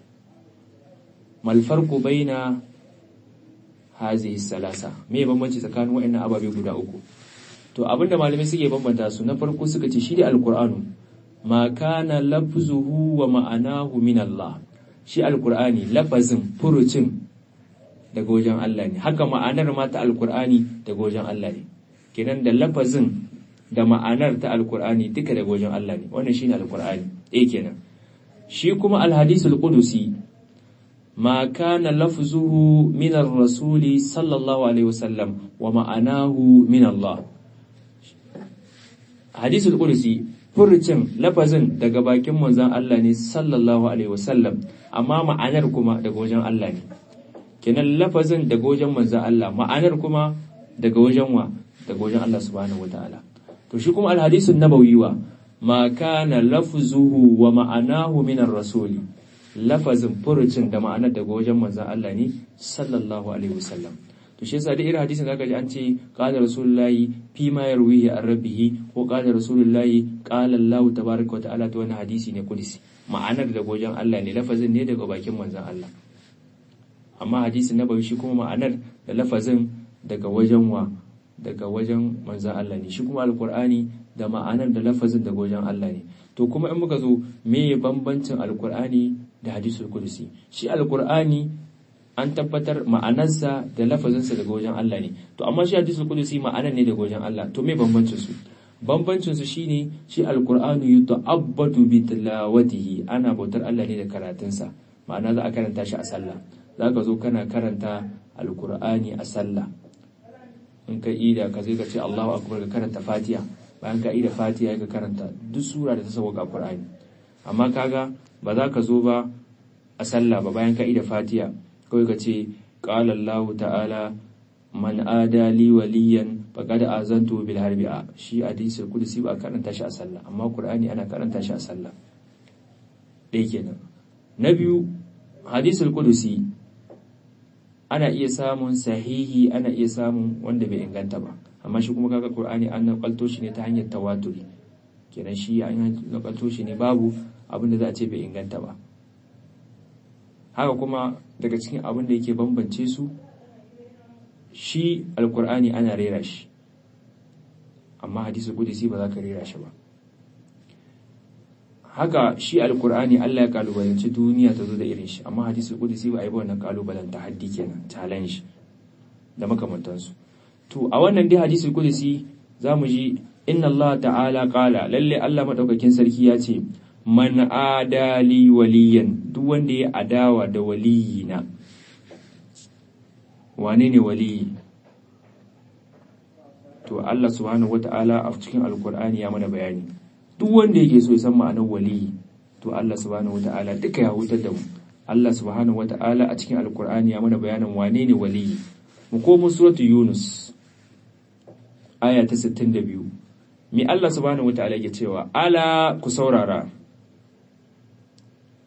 mal farqu baina hazihi salasa me bambanci tsakanin waɗannan ababe guda uku to abinda malamai suke bambanta su na farko suka ce shi da alqur'anu ma kana lafzuhu wa ma'anahu min Allah shi alqur'ani lafazin furucin daga wajen Allah ne haka ma'anar ma ta alqur'ani daga wajen Allah ne kenan da lafazin da ma'anar ta alkur'ani duka daga wajen Allah ne wannan shine alkur'ani eh kenan shi kuma alhadisul qudusi ma kana lafzuhu min ar-rasul sallallahu alaihi wasallam wa ma'anahu min Allah hadisul qudusi furucin lafazin daga bakin manzon Allah ne sallallahu alaihi wasallam amma ma'anar kuma daga wajen Allah ne kenan lafazin daga wajen manzon Allah ma'anar kuma daga wajen wa daga wajen Allah subhanahu wataala to shi kuma alhadisun nabawi wa ma kana lafzuhu wa ma'anahu min ar-rasuli lafazin furucin da ma'anar daga wajen manzon Allah ne sallallahu alaihi wasallam to shi yasa da irin hadisin zaka ji an ce qala rasulullahi fi ma yarwihi an rabbihi ko qala rasulullahi qala Allah tabaaraka wa ta'ala to wannan hadisi ne kudisi ma'anar daga wajen Allah ne lafazin ne daga bakin manzon Allah amma hadisin nabawi shi kuma ma'anar da lafazin daga wajen wa daga wajen manzan Allah ne shi kuma alkur'ani da ma'anar da lafazin daga wajen Allah ne to kuma in muka zo me bambancin alkur'ani da hadisul kudusi shi alkur'ani an tabbatar ma'anarsa da lafazinsa daga wajen Allah ne to amma shi hadisul kudusi ma'anar ne daga wajen Allah to me bambancin su bambancin su shine shi alkur'ani yuta'abbadu bi tilawatihi ana bautar Allah ne da karatunsa ma'ana za a karanta shi a sallah zaka zo kana karanta alkur'ani a sallah in ka ida ka zai ka ce Allahu akbar ka karanta Fatiha bayan ka ida Fatiha ka karanta duk sura da ta sauka Qur'ani amma kaga ba za ka zo ba a sallah ba bayan ka ida Fatiha kawai ka ce qala Allah ta'ala man ada li waliyan faqad azantu bil harbi a shi hadisul qudsi ba karanta shi a sallah amma Qur'ani ana karanta shi a sallah dai kenan na biyu hadisul qudsi ana iya samun sahihi ana iya samun wanda bai inganta ba amma shi kuma kaga qur'ani an nakalto shi ne ta hanyar tawaturi kenan shi an nakalto shi ne babu abin da za a ce bai inganta ba haka kuma daga cikin abin da yake bambance su shi alqur'ani ana rera shi amma hadisi qudsi ba za ka rera shi ba haka shi alkur'ani Allah ya kalubalanci duniya ta zo da irin shi amma hadisi kudusi ba a yi ba wannan kalubalen ta haddi kenan challenge da makamantansu to a wannan dai hadisi kudusi za mu ji inna Allah ta'ala qala lalle Allah madaukakin sarki ya ce man adali waliyan duk wanda ya adawa da waliyina wane ne waliyi to Allah subhanahu wata'ala a cikin alkur'ani ya mana bayani duk wanda yake so ya san ma'anar waliyi to Allah subhanahu wata'ala duka ya hutar da mu Allah subhanahu wata'ala a cikin alkur'ani ya mana bayanin wane ne waliyi mu komo suratu yunus aya ta 62 mi Allah subhanahu wata'ala yake cewa ala ku saurara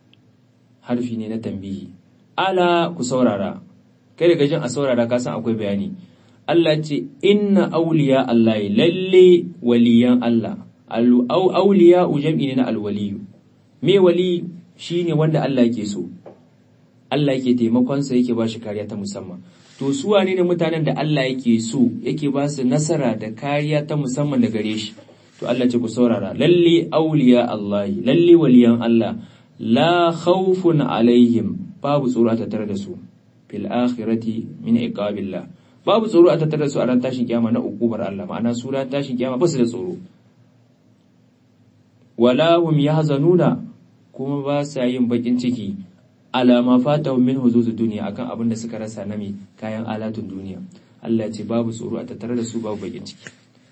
harfi ne na tambihi ala ku saurara kai daga jin a saurara ka san akwai bayani Allah ce inna auliya Allah lalle waliyan Allah au auliya jam'i ne na alwaliyu me wali shine wanda Allah yake so Allah yake taimakon sa yake ba shi kariya ta musamman to su wane ne mutanen da Allah yake so yake ba su nasara da kariya ta musamman da gare shi to Allah ce ku saurara lalle auliya Allah lalle waliyan Allah la khawfun alaihim babu tsoro a tattare da su fil akhirati min iqabillah babu tsoro a tattare da su a ran tashin kiyama na ukubar Allah ma'ana su ran tashin kiyama ba su da tsoro wala hum yahzanuna kuma ba sa yin bakin ciki alama fata min huzuzu duniya akan abin da suka rasa na mai kayan alatun duniya Allah ce babu tsoro a tattare da su babu bakin ciki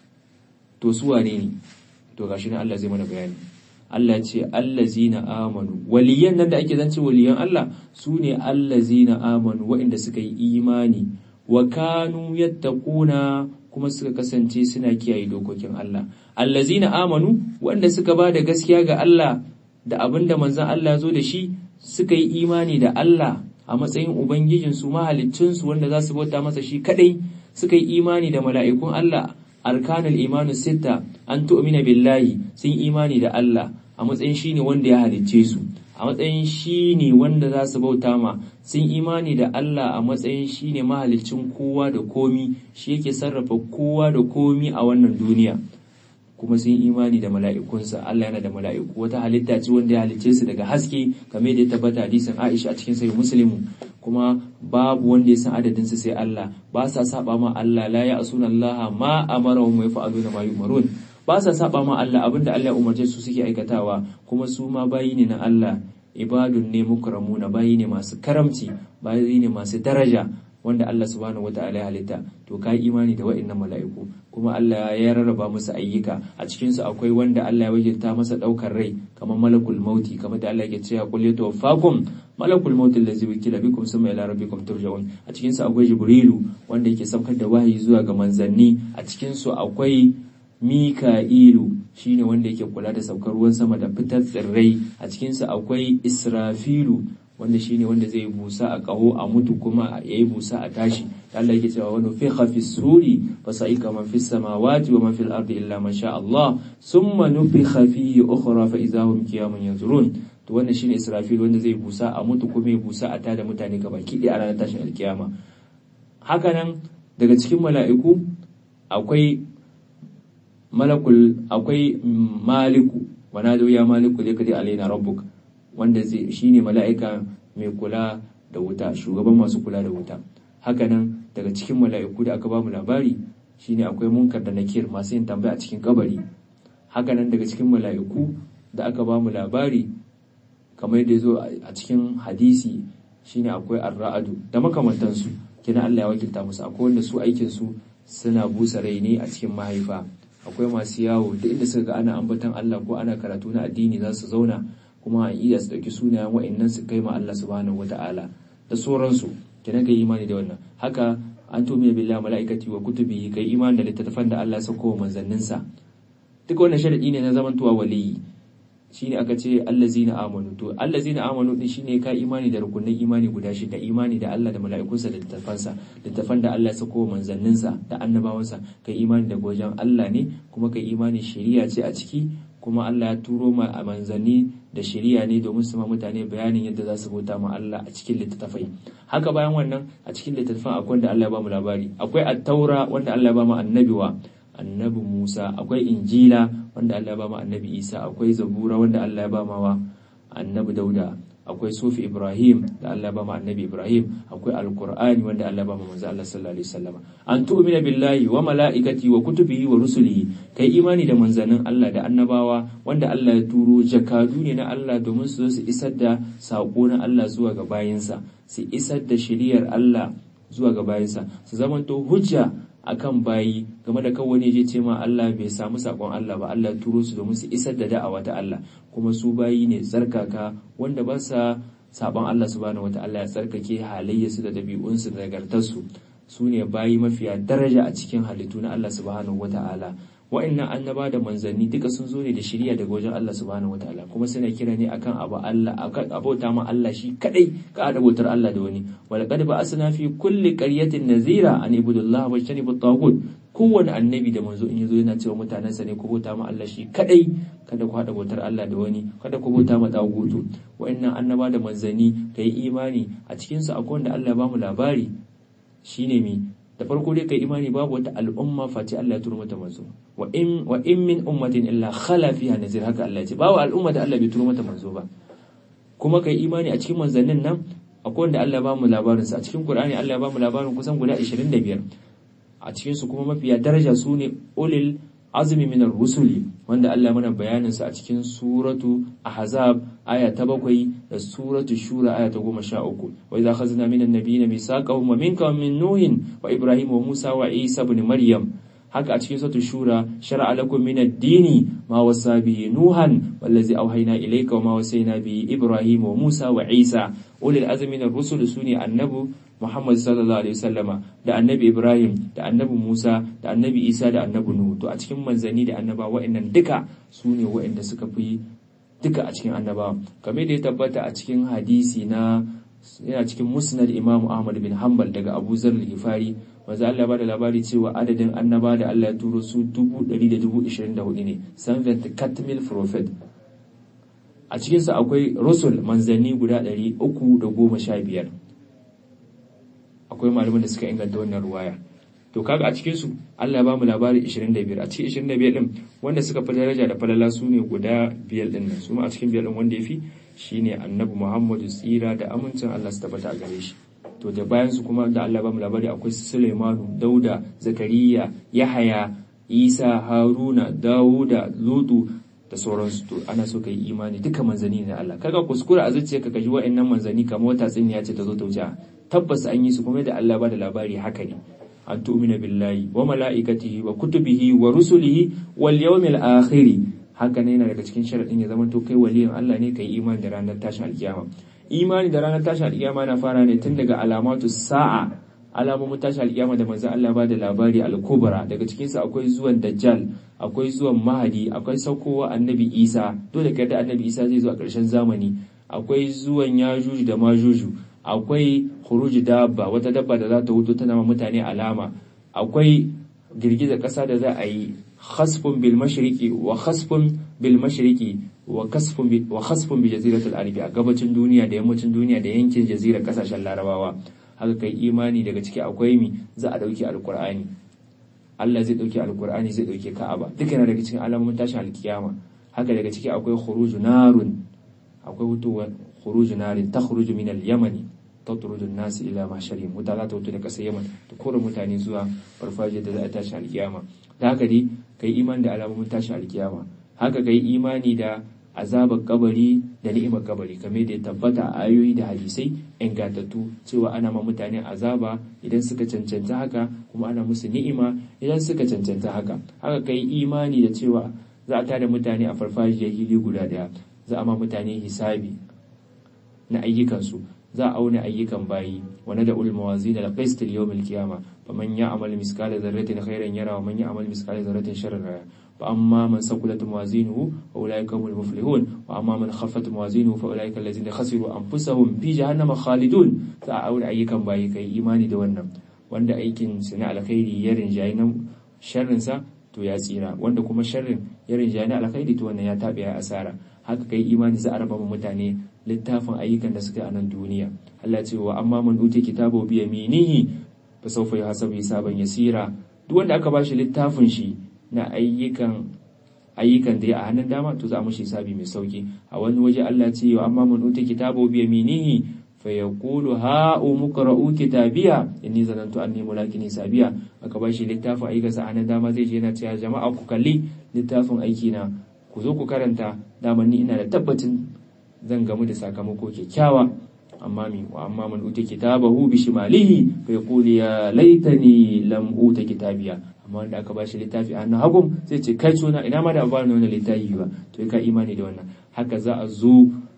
to su wane ne to gashi nan Allah zai mana bayani Allah ce allazina amanu waliyan nan da ake zance waliyan Allah su ne allazina amanu waɗanda suka yi imani wa kanu yattaquna kuma suka kasance suna kiyaye dokokin Allah allazina amanu waɗanda suka ba da gaskiya ga Allah da abinda manzon Allah zo da shi suka yi imani da Allah a matsayin Ubangijinsu mahaliccinsu wanda za su bauta masa shi kadai suka yi imani da mala'ikun Allah arkanul imanu sitta an tu'mina billahi sun imani da Allah a matsayin shi ne wanda ya halicce su a matsayin shi ne wanda za su bauta ma sun imani da Allah a matsayin shi ne mahaliccin kowa da komi shi yake sarrafa kowa da komi a wannan duniya kuma sun imani da mala'ikunsa Allah yana da mala'iku wata halitta ce wanda ya halicce su daga haske game da ya tabbata hadisin Aisha a cikin sahih Muslim kuma babu wanda ya san adadin su sai Allah ba sa saba ma Allah la ya asuna Allah ma amara wa yaf'aluna ma yumarun ba sa saba ma Allah abinda Allah ya umarce su suke aikatawa kuma su ma bayi ne na Allah ibadun ne mukramuna bayi ne masu karamci bayi ne masu daraja wanda Allah subhanahu wata'ala ya halitta to ka imani da wa'annan mala'iku kuma Allah ya rarraba musu ayyuka a cikin su akwai wanda Allah ya wakilta masa daukar rai kamar malakul mauti kamar da Allah yake cewa qul yatawaffakum malakul mauti allazi wukila bikum summa ila rabbikum turja'un a cikin su akwai jibrilu wanda yake saukar da wahayi zuwa ga manzanni a cikin su akwai mika'ilu shine wanda yake kula da saukar ruwan sama da fitar tsirrai a cikin su akwai israfilu wanda shine wanda zai busa a kaho a mutu kuma ya yi busa a tashi Allah yake cewa wani fi hafi suri fa sa'ika man fi samawati wa man fil ardi illa man sha Allah summa nufikha fihi ukhra fa idza hum qiyamun yanzurun to wannan shine Israfil wanda zai busa a mutu kuma ya busa a tada mutane gabaki ɗaya a ranar tashin alkiyama hakanan daga cikin mala'iku akwai malakul akwai maliku wa nadu ya maliku likadi alaina rabbuk wanda zai shine mala'ika mai kula da wuta shugaban masu kula da wuta hakanan daga cikin mala'iku da aka ba mu labari shine akwai munkar da nakir masu yin tambaya a cikin kabari hakanan daga cikin mala'iku da aka ba mu labari kamar yadda zo a cikin hadisi shine akwai arra'adu da makamantansu kina Allah ya wakilta musu akwai wanda su aikin su suna busa rai ne a cikin mahaifa akwai masu yawo da inda suka ga ana ambaton Allah ko ana karatu na addini za su zauna kuma a iya su ɗauki sunayen wa'annan su kai ma Allah subhanahu wata'ala da sauransu kenan kai imani da wannan haka an tumi billahi mala'ikati wa kutubihi kai imani da littattafan da Allah ya sauko wa manzanninsa duk wannan sharadi ne na zamantowa waliyi shine aka ce allazina amanu to allazina amanu din shine ka imani da rukunin imani guda shida imani da Allah da mala'ikunsa da littafansa littafan da Allah ya sako manzanninsa da annabawansa kai imani da gojan Allah ne kuma kai imani shari'a ce a ciki kuma Allah ya turo ma a manzanni da shari'a ne domin su ma mutane bayanin yadda za su bauta ma Allah a cikin littattafai haka bayan wannan a cikin littattafan akwai wanda Allah ya ba mu labari akwai at-taura wanda Allah ya ba mu annabiwa annabi Musa akwai injila wanda Allah ya ba mu annabi Isa akwai zabura wanda Allah ya ba wa annabi Dauda akwai sufi Ibrahim da Allah ya ba mu annabi Ibrahim akwai alqur'ani wanda Allah ya ba mu manzo Allah sallallahu alaihi wasallam an tu'mina billahi wa malaikati wa kutubihi wa rusulihi kai imani da manzannin Allah da annabawa wanda Allah ya turo jakadu ne na Allah domin su zo su isar da sako na Allah zuwa ga bayinsa su isar da shiriyar Allah zuwa ga bayinsa su zamanto hujja akan bayi game da kawai je ce ma Allah bai samu sakon Allah ba Allah turo su domin su isar da da'awa ta Allah kuma su bayi ne tsarkaka wanda ba sa sabon Allah subhanahu wata'ala ya tsarkake halayyarsu da dabi'unsu da nagartarsu su ne bayi mafiya daraja a cikin halittu na Allah subhanahu wata'ala wa'annan annaba da manzanni duka sun zo ne da shiriya daga wajen Allah subhanahu wataala kuma suna kira ne akan abu Allah akan abota ma Allah shi kadai ka da bautar Allah da wani wal qad ba'asna fi kulli qaryatin nazira an ibudullah wa jtanibut taghut kowane annabi da manzo in yazo yana cewa mutanensa ne ku bauta ma Allah shi kadai kada ku hada bautar Allah da wani kada ku bauta ma dagutu wa'annan annaba da manzanni kai imani a cikin su akwai wanda Allah ya bamu labari shine mi da farko dai kai imani babu wata al'umma face Allah ya turo mata manzo wa in wa in min ummatin illa khala fiha nazir haka Allah ya ce babu al'umma da Allah bai turo mata manzo ba kuma kai imani a cikin manzannin nan akwai wanda Allah ya bamu labarin sa a cikin Qur'ani Allah ya bamu labarin kusan guda 25 a cikin su kuma mafiya daraja su ne ulil azmi min rusuli wanda Allah mana bayanin sa a cikin suratu ahzab aya ta bakwai da suratu shura aya ta goma sha uku wa idza khazna min annabiyina misaqahum wa minka wa min nuhin wa ibrahim wa musa wa isa ibn maryam haka a cikin suratu shura shar'a lakum min ad-dini ma wasa bihi nuhan wallazi awhayna ilayka wa ma wasayna bihi ibrahim wa musa wa isa ulil azmi min ar-rusul suni annabu Muhammad sallallahu alaihi wasallama da annabi Ibrahim da annabi Musa da annabi Isa da annabi Nuhu to a cikin manzanni da annaba wa'annan duka su ne wa'anda suka fi duka a cikin annaba kamar da ya tabbata a cikin hadisi na yana cikin musnad Imam Ahmad bin Hanbal daga Abu Zar al-Ghifari manzo Allah ba da labari cewa adadin annaba da Allah ya turo su 124 ne 70 katmil prophet a cikinsa akwai rusul manzanni guda 315 akwai malaman da suka inganta wannan ruwaya to kaga a cikin su Allah ya bamu labari 25 a cikin 25 din wanda suka fi daraja da falala su ne guda biyar din nan su ma a cikin biyar din wanda yafi shine annabi Muhammadu tsira da amincin Allah su tabbata a gare shi to da bayan su kuma da Allah ya bamu labari akwai Sulaimanu Dauda Zakariya Yahaya Isa Haruna Dawuda Lutu da sauransu to ana so ka yi imani duka manzanni ne Allah kaga kuskura a zuciyarka ka ji wa'annan manzanni kamar wata tsinya ce ta zo ta wuce tabbas an yi su kuma da Allah ba da labari haka ne an tu'mina billahi wa mala'ikatihi wa kutubihi wa rusulihi wal yawmil akhir haka ne yana daga cikin sharadin ya zama to kai waliyin Allah ne kai imani da ranar tashin alkiyama imani da ranar tashin alkiyama na fara ne tun daga alamatu sa'a alamomin tashin alkiyama da manzo Allah ba da labari al-kubra daga cikin su akwai zuwan dajjal akwai zuwan mahadi akwai saukowa annabi Isa dole kai da annabi Isa zai zo a ƙarshen zamani akwai zuwan yajuju da majuju akwai khuruji dabba wata dabba da za ta wuto tana ma mutane alama akwai girgizar ƙasa da za a yi khasfun bil mashriqi wa khasfun bil mashriqi wa kasfun bi wa khasfun bi jaziratul arabi a gabacin duniya da yammacin duniya da yankin jazirar kasashen larabawa haka kai imani daga ciki akwai mi za a dauki alqur'ani Allah zai dauki alqur'ani zai dauki ka'aba duka yana daga cikin alamomin tashin alkiyama haka daga ciki akwai khuruju narun akwai wutuwa khuruju narin takhruju min al-yamani tatrudu an-nas ila mahsharihim wuta za ta wuto da kasar Yaman ta kore mutane zuwa farfajiyar da za a tashi alkiyama da haka dai kai imani da alamomin tashin alkiyama haka kai imani da azabar kabari da ni'imar kabari kamar da ya tabbata a ayoyi da hadisai ingantattu cewa ana ma mutane azaba idan suka cancanta haka kuma ana musu ni'ima idan suka cancanta haka haka kai imani da cewa za a tada mutane a farfajiyar hili guda daya za a ma mutane hisabi na ayyukansu za a auna ayyukan bayi wani da ulma wazi da qist al-yawm al-qiyama faman ya'mal miskala dharratin khairan yara wa man ya'mal miskala dharratin sharran yara fa amma man saqulat mawazinuhu fa ulaika humul muflihun wa amma man khaffat mawazinuhu fa ulaika allazina khasiru anfusahum fi jahannama khalidun za a auna ayyukan bayi kai imani da wannan wanda aikin su na alkhairi ya rinjayi na sharrin sa to ya tsira wanda kuma sharrin ya rinjayi na alkhairi to wannan ya tabe ya asara haka kai imani za a raba mutane littafin ayyukan da suka a nan duniya Allah ce wa amma man uti kitabu bi yaminihi fa sawfa yuhasabu hisaban yasira duk wanda aka bashi littafin shi na ayyukan ayyukan da ya a hannun dama to za mu shi hisabi mai sauki a wani waje Allah ce wa amma man uti kitabu bi yaminihi fa yaqulu ha umqra'u kitabiya inni zanantu anni mulakin hisabiya aka bashi littafin ayyukansa a hannun dama zai je yana cewa jama'a ku kalli littafin aiki na ku zo ku karanta dama ni ina da tabbacin zan gamu da sakamako kyakkyawa amma mi wa amma man uta kitabahu bi shimalihi fa yaqulu ya laitani lam uta kitabiya amma wanda aka bashi littafi a hannun hagun sai ce kai suna ina ma da ba ni wannan littafi ba to ka imani da wannan haka za a zo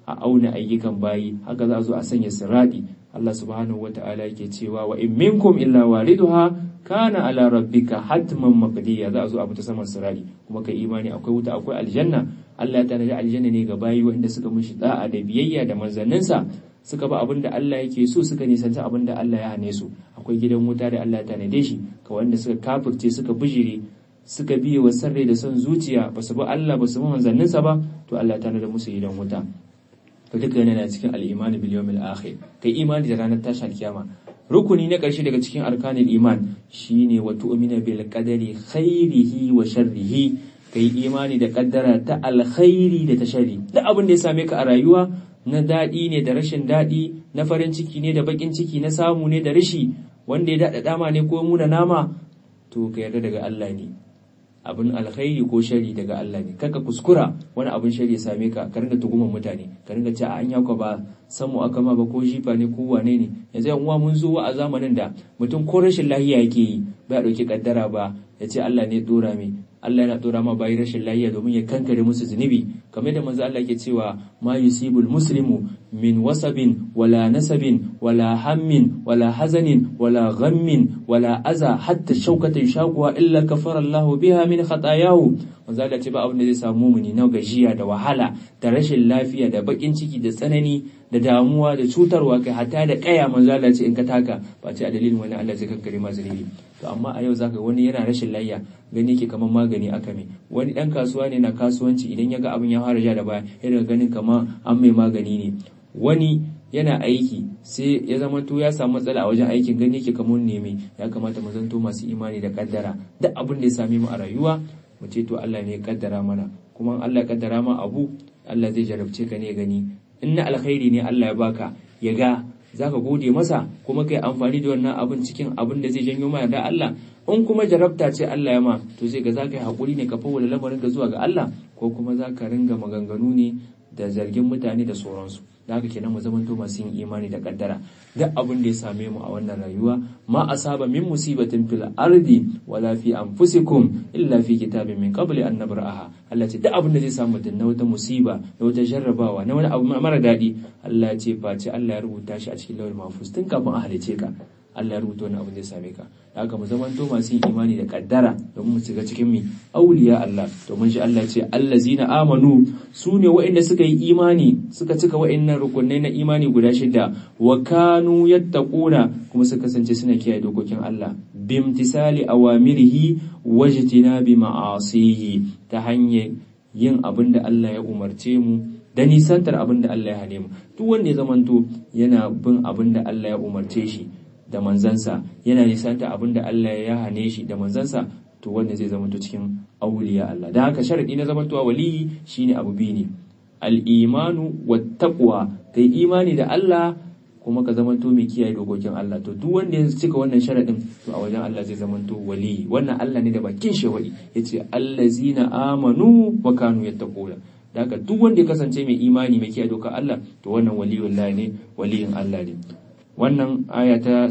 a auna ayyukan bayi haka za a zo a sanya siradi Allah subhanahu wata'ala yake cewa wa in minkum illa waliduha kana ala rabbika hatman maqdiya za a zo a fita saman siradi kuma kai imani akwai wuta akwai aljanna Allah ya tanadi aljanna ne ga bayi wanda suka mishi da'a da biyayya da manzanninsa suka ba abin da Allah yake so suka nisanci abin da Allah ya hane su akwai gidan wuta da Allah ya tanade shi ga wanda suka kafirce suka bijire suka biye wa sarrai da son zuciya ba su bi Allah ba su bi manzanninsa ba to Allah ya tanada musu gidan wuta to duka yana cikin al-iman bil yawmil akhir kai imani da ranar tashin kiyama rukuni na ƙarshe daga cikin arkanul iman shine wa tu'mina bil qadari khairihi wa sharrihi kai imani da kaddara ta alkhairi da ta sharri duk abin da ya same ka a rayuwa na daɗi ne da rashin daɗi na farin ciki ne da baƙin ciki na samu ne da rashi wanda ya daɗa dama ne ko muna nama to ka yarda daga Allah ne abin alkhairi ko shari daga Allah ne kaka kuskura wani abin shari ya same ka ka ringa tuguman mutane ka ringa ce an yaka ba san mu aka ma ba ko jifa ne ko wane ne yanzu yan uwa mun zo a zamanin da mutum ko rashin lahiya yake yi ba ya dauki kaddara ba ya ce Allah ne dora mai Allah yana dora ma bayi rashin lahiya domin ya kankare musu zunubi kamar da manzo Allah yake cewa ma yusibul muslimu min wasabin wala nasabin wala hammin wala hazanin wala ghammin wala aza hatta shaukata shakuwa illa kafara Allah biha min khatayahu manzo Allah ce ba abin da zai samu mumuni na gajiya da wahala da rashin lafiya da bakin ciki da tsanani da damuwa da cutarwa kai hatta da kaya manzo Allah ce in ka taka ba ce a dalilin wani Allah zai kankare ma zunubi to amma a yau zaka wani yana rashin layya gani yake kamar magani aka mai wani dan kasuwa ne na kasuwanci idan ya ga abin ya fara ja da baya yana ganin kamar an mai magani ne wani yana aiki sai ya zama to ya samu matsala a wajen aikin gani yake kamar neme ya kamata mu zanto masu imani da kaddara duk abin da ya same mu a rayuwa mu ce to Allah ne ya kaddara mana kuma Allah ya kaddara ma abu Allah zai jarabce ka ne gani in na alkhairi ne Allah ya baka ya ga zaka gode masa kuma kai amfani da wannan abin cikin abin da zai janyo ma da Allah in kuma jarabta ce Allah ya ma to zai ga zaka yi hakuri ne ka fawwala lamarin ka zuwa ga Allah ko kuma zaka ringa maganganu ne da zargin mutane da sauransu da haka kenan mu zamanto masu yin imani da kaddara duk abin da ya same mu a wannan rayuwa ma asaba min musibatin fil ardi wala fi anfusikum illa fi kitabin min qabli an nabraha Allah ce duk abin da zai samu da na wata musiba na wata jarrabawa na wani abu mara daɗi Allah ya ce face Allah ya rubuta shi a cikin lawal mahfuz tun kafin a halice ka Allah ya rubuta wani abin da ya same ka da haka mu zamanto masu yin imani da kaddara domin mu shiga cikin mi auliya Allah domin shi Allah ce allazina amanu su ne waɗanda suka yi imani suka cika waɗannan rukunai na imani guda shida wa kanu yattaquna kuma suka kasance suna kiyaye dokokin Allah bimtisali awamirihi wajtinabi ma'asihi ta hanyar yin abin da Allah ya umarce mu da nisantar abin da Allah ya hane mu duk wanda ya zamanto yana bin abin da Allah ya umarce shi da manzansa yana nisanta abin da Allah ya hane shi da manzansa to wanda zai zama cikin auliya Allah da haka sharadi na zamantowa waliyi shine abu biyu ne al-imanu wat taqwa kai imani da Allah kuma ka zamanto mai kiyaye dokokin Allah to duk wanda ya cika wannan sharadin to a wajen Allah zai zamanto waliyi wannan Allah ne da bakin shi wali yace allazina amanu wa kanu yattaquna da haka duk wanda ya kasance mai imani mai kiyaye dokar Allah to wannan waliyullahi ne waliyin Allah ne wannan aya ta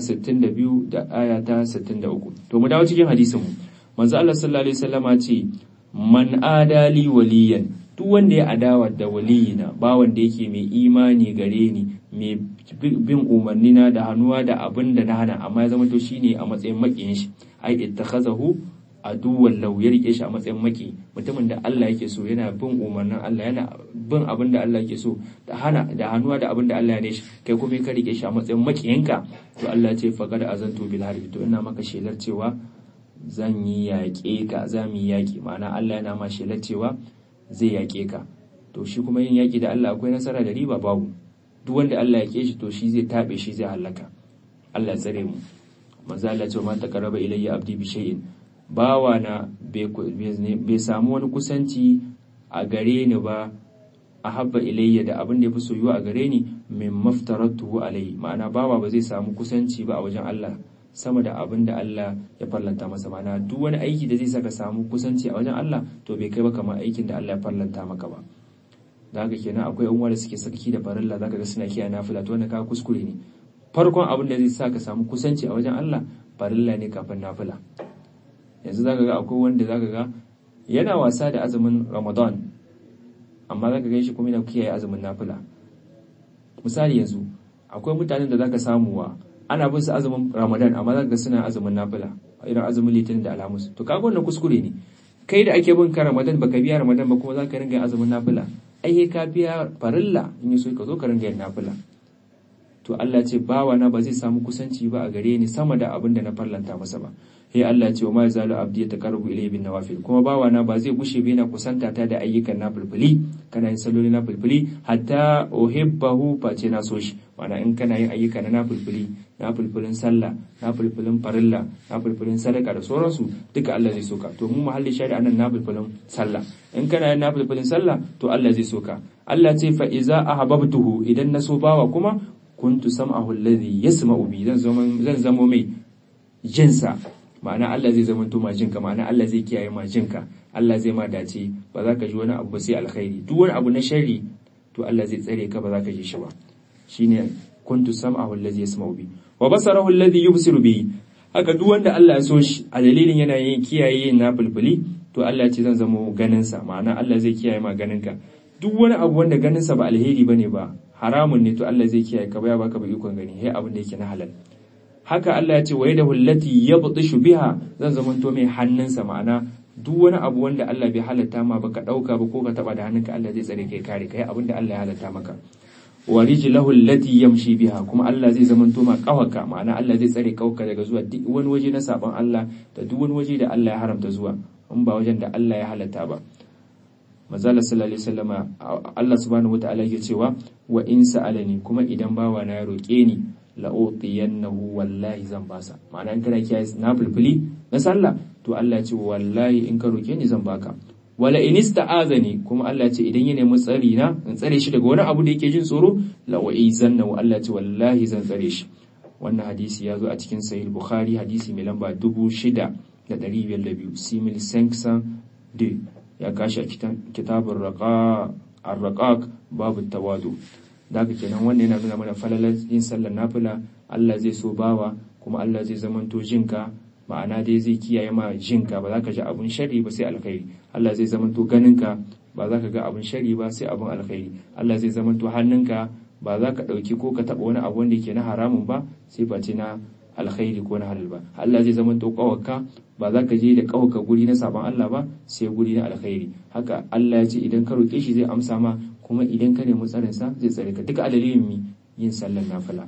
62 da aya ta 63 to mu dawo cikin hadisin mu manzo Allah sallallahu alaihi wasallama ce man adali waliyan duk wanda ya adawa da waliyina ba wanda yake mai imani gare ni mai bin umarnina da hannuwa da abin da na hana amma ya zama to shine a matsayin makiyin shi ai ittakhazahu aduwwan law ya rike shi a matsayin maki mutumin da Allah yake so yana bin umarnin Allah yana bin abin da Allah yake so da hana da hannuwa da abin da Allah ya shi kai kuma ka rike shi a matsayin makiyinka to Allah ce faqad azantu bil harbi to ina maka shelar cewa zan yi yaƙe ka za mu yi yaƙi ma'ana Allah yana ma shelar cewa zai yaƙe ka to shi kuma yin yaƙi da Allah akwai nasara da riba babu duk wanda Allah ya ke shi to shi zai tabe shi zai halaka Allah tsare mu manzo Allah ce ma taqarraba ilayya abdi bi shay'in bawa na bai samu wani kusanci a gare ni ba a habba ilayya da abin da ya fi soyuwa a gare ni min maftaratu alayhi ma'ana bawa ba zai samu kusanci ba a wajen Allah sama da abin da Allah ya farlanta masa ma'ana duk wani aiki da zai saka samu kusanci a wajen Allah to bai kai ba kamar aikin da Allah ya farlanta maka ba da haka kenan akwai yan da suke sarki da farilla zaka ga suna kiyaye nafila to wannan ka kuskure ne farkon abin da zai sa ka samu kusanci a wajen Allah farilla ne kafin nafila yanzu zaka ga akwai wanda zaka ga yana wasa da azumin Ramadan amma zaka ga shi kuma yana kiyaye azumin nafila misali yanzu akwai mutanen da zaka samu wa ana bin su azumin Ramadan amma zaka ga suna azumin nafila irin azumin Litinin da Alhamis to kaga wannan kuskure ne kai da ake bin ka Ramadan baka biya Ramadan ba kuma zaka ringa azumin nafila ai ka biya farilla in yi so ka zo ka ringa yin nafila to Allah ce bawa na ba zai samu kusanci ba a gare ni sama da abin da na farlanta masa ba sai Allah ce wa ma yazalu abdi yataqarrabu ilayhi bin nawafil kuma bawa na ba zai gushe ba yana kusanta ta da ayyukan nafilfili kana yin salloli nafilfili hatta uhibbahu face na so shi ma'ana in kana yin ayyuka na nafilfili nafilfilin sallah nafilfilin farilla nafilfilin sadaka da sauransu duka Allah zai soka to mu muhalli shari'a nan nafilfilin sallah in kana yin nafilfilin sallah to Allah zai soka Allah ce fa iza ahabbtuhu idan na so bawa kuma kuntu sam'ahu alladhi yasma'u bi zan zama zan zamo mai jinsa ma'ana Allah zai zama ma jinka ma'ana Allah zai kiyaye ma jinka Allah zai ma dace ba za ka ji wani abu sai alkhairi duk wani abu na sharri to Allah zai tsare ka ba za ka ji shi ba shine kuntu sam'ahu alladhi yasma'u bi wa basarahu alladhi yubsiru bi haka duk wanda Allah ya so shi a dalilin yana yin kiyaye na bulbuli to Allah ya ce zan zama ganin sa ma'ana Allah zai kiyaye ma ganin ka duk wani abu wanda ganin sa ba alheri bane ba haramun ne to Allah zai kiyaye ka ba ya baka ba ikon gani sai abin da yake na halal haka Allah ya ce wa yadahu allati yabtishu biha zan zamanto mai hannunsa ma'ana duk wani abu wanda Allah bai halatta ma baka dauka ba ko ka taba da hannunka Allah zai tsare kai kare kai abin da Allah ya halatta maka wa rijlahu allati yamshi biha kuma Allah zai zamanto ma kawaka ma'ana Allah zai tsare kawaka daga zuwa duk wani waje na saban Allah da duk wani waje da Allah ya haramta zuwa in ba wajen da Allah ya halatta ba Mazala sallallahu alaihi wasallama Allah subhanahu wataala yake cewa wa in sa'alani kuma idan bawa na ya roke ni la'utiyannahu wallahi zan basa ma'ana in kana kiyaye na fulfuli na sallah to Allah ya ce wallahi in ka roke ni zan baka wala in ista'azani kuma Allah ya ce idan ya nemi tsari na in tsare shi daga wani abu da yake jin tsoro la wa'izannahu Allah ya ce wallahi zan tsare shi wannan hadisi ya zo a cikin sahih bukhari hadisi mai lamba 6502 simil sanksan de ya kashi a kitabun raqa ar-raqaq babu tawadu daga kenan wannan yana nuna mana falalar yin sallar nafila Allah zai so bawa kuma Allah zai zamanto jinka ma'ana dai zai kiyaye ma jinka ba za ka ji abun shari ba sai alkhairi Allah zai zamanto ganinka ba za ka ga abun shari ba sai abun alkhairi Allah zai zamanto hannunka ba za ka ɗauki ko ka taɓa wani abu wanda yake na haramun ba sai face na alkhairi ko na halal ba Allah zai zamanto ƙawarka ba za ka je da ƙawarka guri na sabon Allah ba sai guri na alkhairi haka Allah ya ce idan ka roƙe shi zai amsa ma kuma idan ka nemi tsarinsa zai tsare ka duka a dalilin mi yin sallar nafila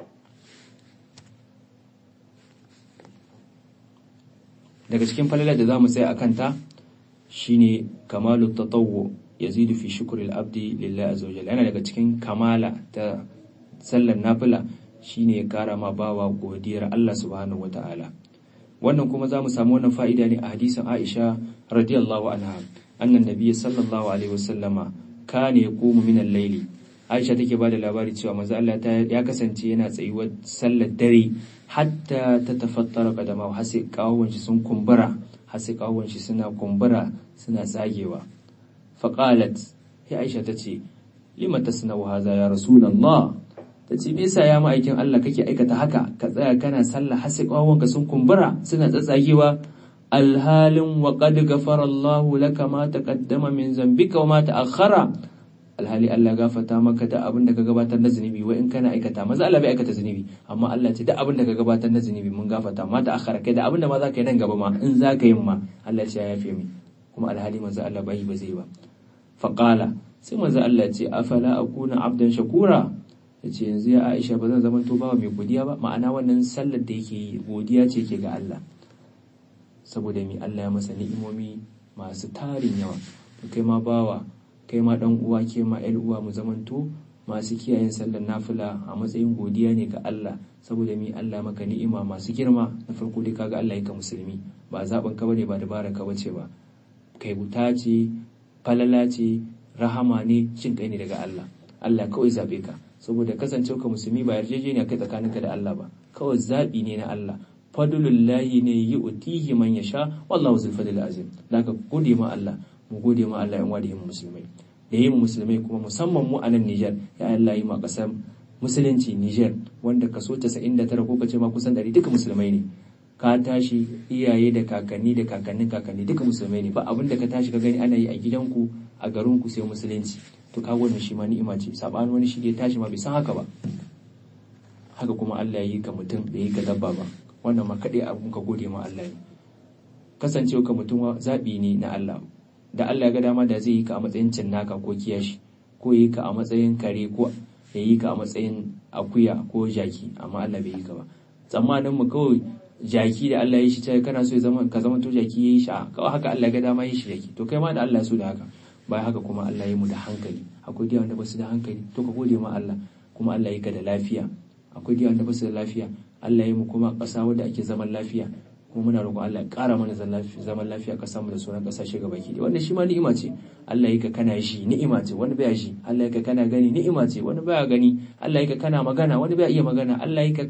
daga cikin falalar da za mu tsaya a kanta shine kamalu tatawwu yazidu fi shukril abdi lillahi azza wajalla yana daga cikin kamala ta sallar nafila shine ya kara ma bawa godiyar Allah subhanahu wata'ala wannan kuma za mu samu wannan fa'ida ne a hadisin Aisha radiyallahu anha annan nabiyyi sallallahu alaihi wasallama kana yaqumu min al-layli Aisha take ba da labari cewa manzo Allah ya kasance yana tsayuwar sallar dare hatta ta tafattara kadama har sai kawon shi sun kumbura har sai kawon shi suna kumbura suna tsagewa faqalat ya Aisha tace lima tasna'u hadha ya rasulullah tace me yasa ya ma'aikin Allah kake aikata haka ka tsaya kana sallah har sai kawon sun kumbura suna tsatsagewa alhalin wa qad ghafara Allahu laka ma taqaddama min zambika wa ma ta'akhkhara alhali Allah gafarta maka da abin da ka gabatar na zunubi wai in kana aikata maza Allah bai aikata zunubi amma Allah ce da abin da ka gabatar na zunubi mun gafarta ma ta akhara kai da abin da ma za ka yi nan gaba ma in za ka yi ma Allah ya yafe mi kuma alhali manzo Allah bai ba zai ba faqala sai manzo Allah ce afala akuna abdan shakura yace yanzu ya Aisha ba zan zama to bawa mai godiya ba ma'ana wannan sallar da yake yi godiya ce ke ga Allah saboda mi Allah ya masa ni'imomi masu tarin yawa kai ma bawa kai ma dan uwa ke ma ƴar uwa mu zamanto masu kiyayen sallar nafila a matsayin godiya ne ga Allah saboda mi Allah maka ni'ima masu girma na farko dai kaga Allah yake musulmi ba zaben ka bane ba dabara ka bace ba kai buta ce falala ce rahama ne cin kai ne daga Allah Allah kawai zabe ka saboda kasancewa ka musulmi ba yarjejeniya kai tsakaninka da Allah ba kawai zabi ne na Allah fadlullahi ne yu'tihi man yasha wallahu zul fadl azim daga gode ma Allah mu gode ma Allah yan wadi musulmai da yin musulmai kuma musamman mu a nan Niger ya Allah yi ma kasar musulunci Niger wanda kaso 99 ko kace ma kusan 100 duka musulmai ne ka tashi iyaye da kakanni da kakannin kakanni duka musulmai ne ba abin da ka tashi ka gani ana yi a gidanku a garinku sai musulunci to ka wannan shi ma ni'ima ce sabanin wani shi da ya tashi ma bai san haka ba haka kuma Allah ya yi ka mutum bai yi ka dabba ba wannan ma kaɗai abun ka gode ma Allah ne kasancewa ka mutum zaɓi ne na Allah da Allah ya ga dama da zai yi ka a matsayin cinnaka ko kiyashi ko yi ka a matsayin kare ko ya yi ka a matsayin akuya ko jaki amma Allah bai yi ka ba tsammanin mu kawai jaki da Allah ya shi ta kana so ya zama ka zama to jaki ya yi shi kawai haka Allah ya ga dama ya shi jaki to kai ma da Allah ya so da haka bayan haka kuma Allah ya mu da hankali akwai da wanda ba su da hankali to ka gode ma Allah kuma Allah ya ka da lafiya akwai da wanda ba su da lafiya Allah ya mu kuma ƙasa wadda ake zaman lafiya kuma muna roƙon Allah ya ƙara mana zaman lafiya ƙasar mu da sauran ƙasashe gaba ki wanda shi ma ni'ima ce Allah ya ka kana shi ni'ima ce wani baya shi Allah ya ka kana gani ni'ima ce wani baya gani Allah ya ka kana magana wani baya iya magana Allah ya ka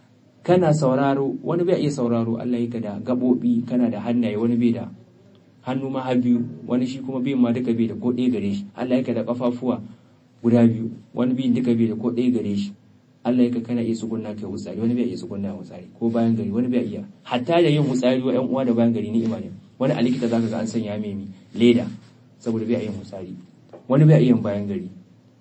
kana sauraro wani bai iya sauraro Allah ya ka da gabobi kana da hannaye wani bai da hannu ma har biyu wani shi kuma biyun ma duka bai da ko ɗaya gare shi Allah ya ka da kafafuwa guda biyu wani biyun duka bai da ko ɗaya gare shi Allah ya kana iya tsugunna kai wutsari wani bai iya tsugunna wutsari ko bayan gari wani bai iya hatta da yin wutsari wa ƴan uwa da bayan gari ni'ima ne wani a likita zaka ga an sanya mai leda saboda bai iya wutsari wani bai iya bayan gari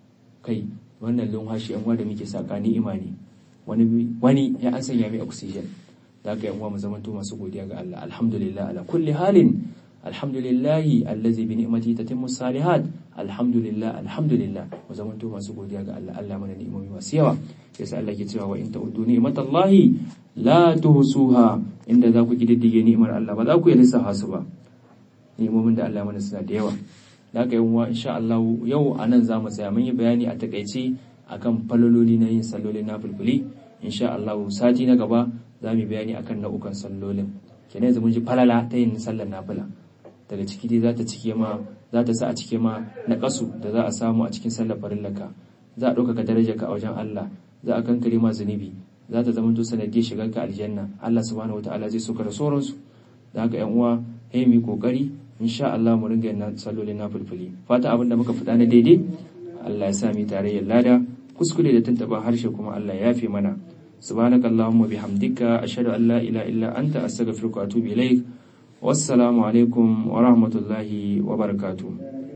kai wannan lumhashi ƴan uwa da muke saka ni'ima ne wani wani ya an sanya mai oxygen zaka ƴan uwa mu zamanto masu godiya ga Allah alhamdulillah ala kulli halin alhamdulillahi allazi bi ni'mati tatimmu salihat alhamdulillah alhamdulillah mu zamanto masu godiya ga Allah Allah mana ni'imomi masu yawa yasa Allah ke cewa wa in ta'uddu ni'matallahi la tuhsuha inda za ku kididdige ni'imar Allah ba za ku yi lissafa su ba ni'imomin da Allah mana suna da yawa da haka yawa insha Allah yau anan za mu tsaya mun yi bayani a takaice akan falololi na yin sallolin na fulfuli insha Allah sati na gaba za mu bayani akan nau'ukan sallolin kenan yanzu mun ji falala ta yin sallar nafila daga ciki dai za ta cike ma za ta sa a cike ma na kasu da za a samu a cikin sallar farillaka za a ɗaukaka darajarka a wajen Allah za a kankare ma zunubi za ta zama to sanadiyar shigar ka aljanna Allah subhanahu wataala zai soka da sauransu da haka yan uwa hey mu kokari insha Allah mu ringa yin sallolin nafilfili fata abin da muka faɗa na daidai Allah ya sa mu tarayyar lada kuskure da tantaba harshe kuma Allah ya yafe mana subhanakallahumma bihamdika ashhadu an la ilaha illa anta astaghfiruka wa atubu ilaik wassalamu alaikum wa rahmatullahi wa barakatuh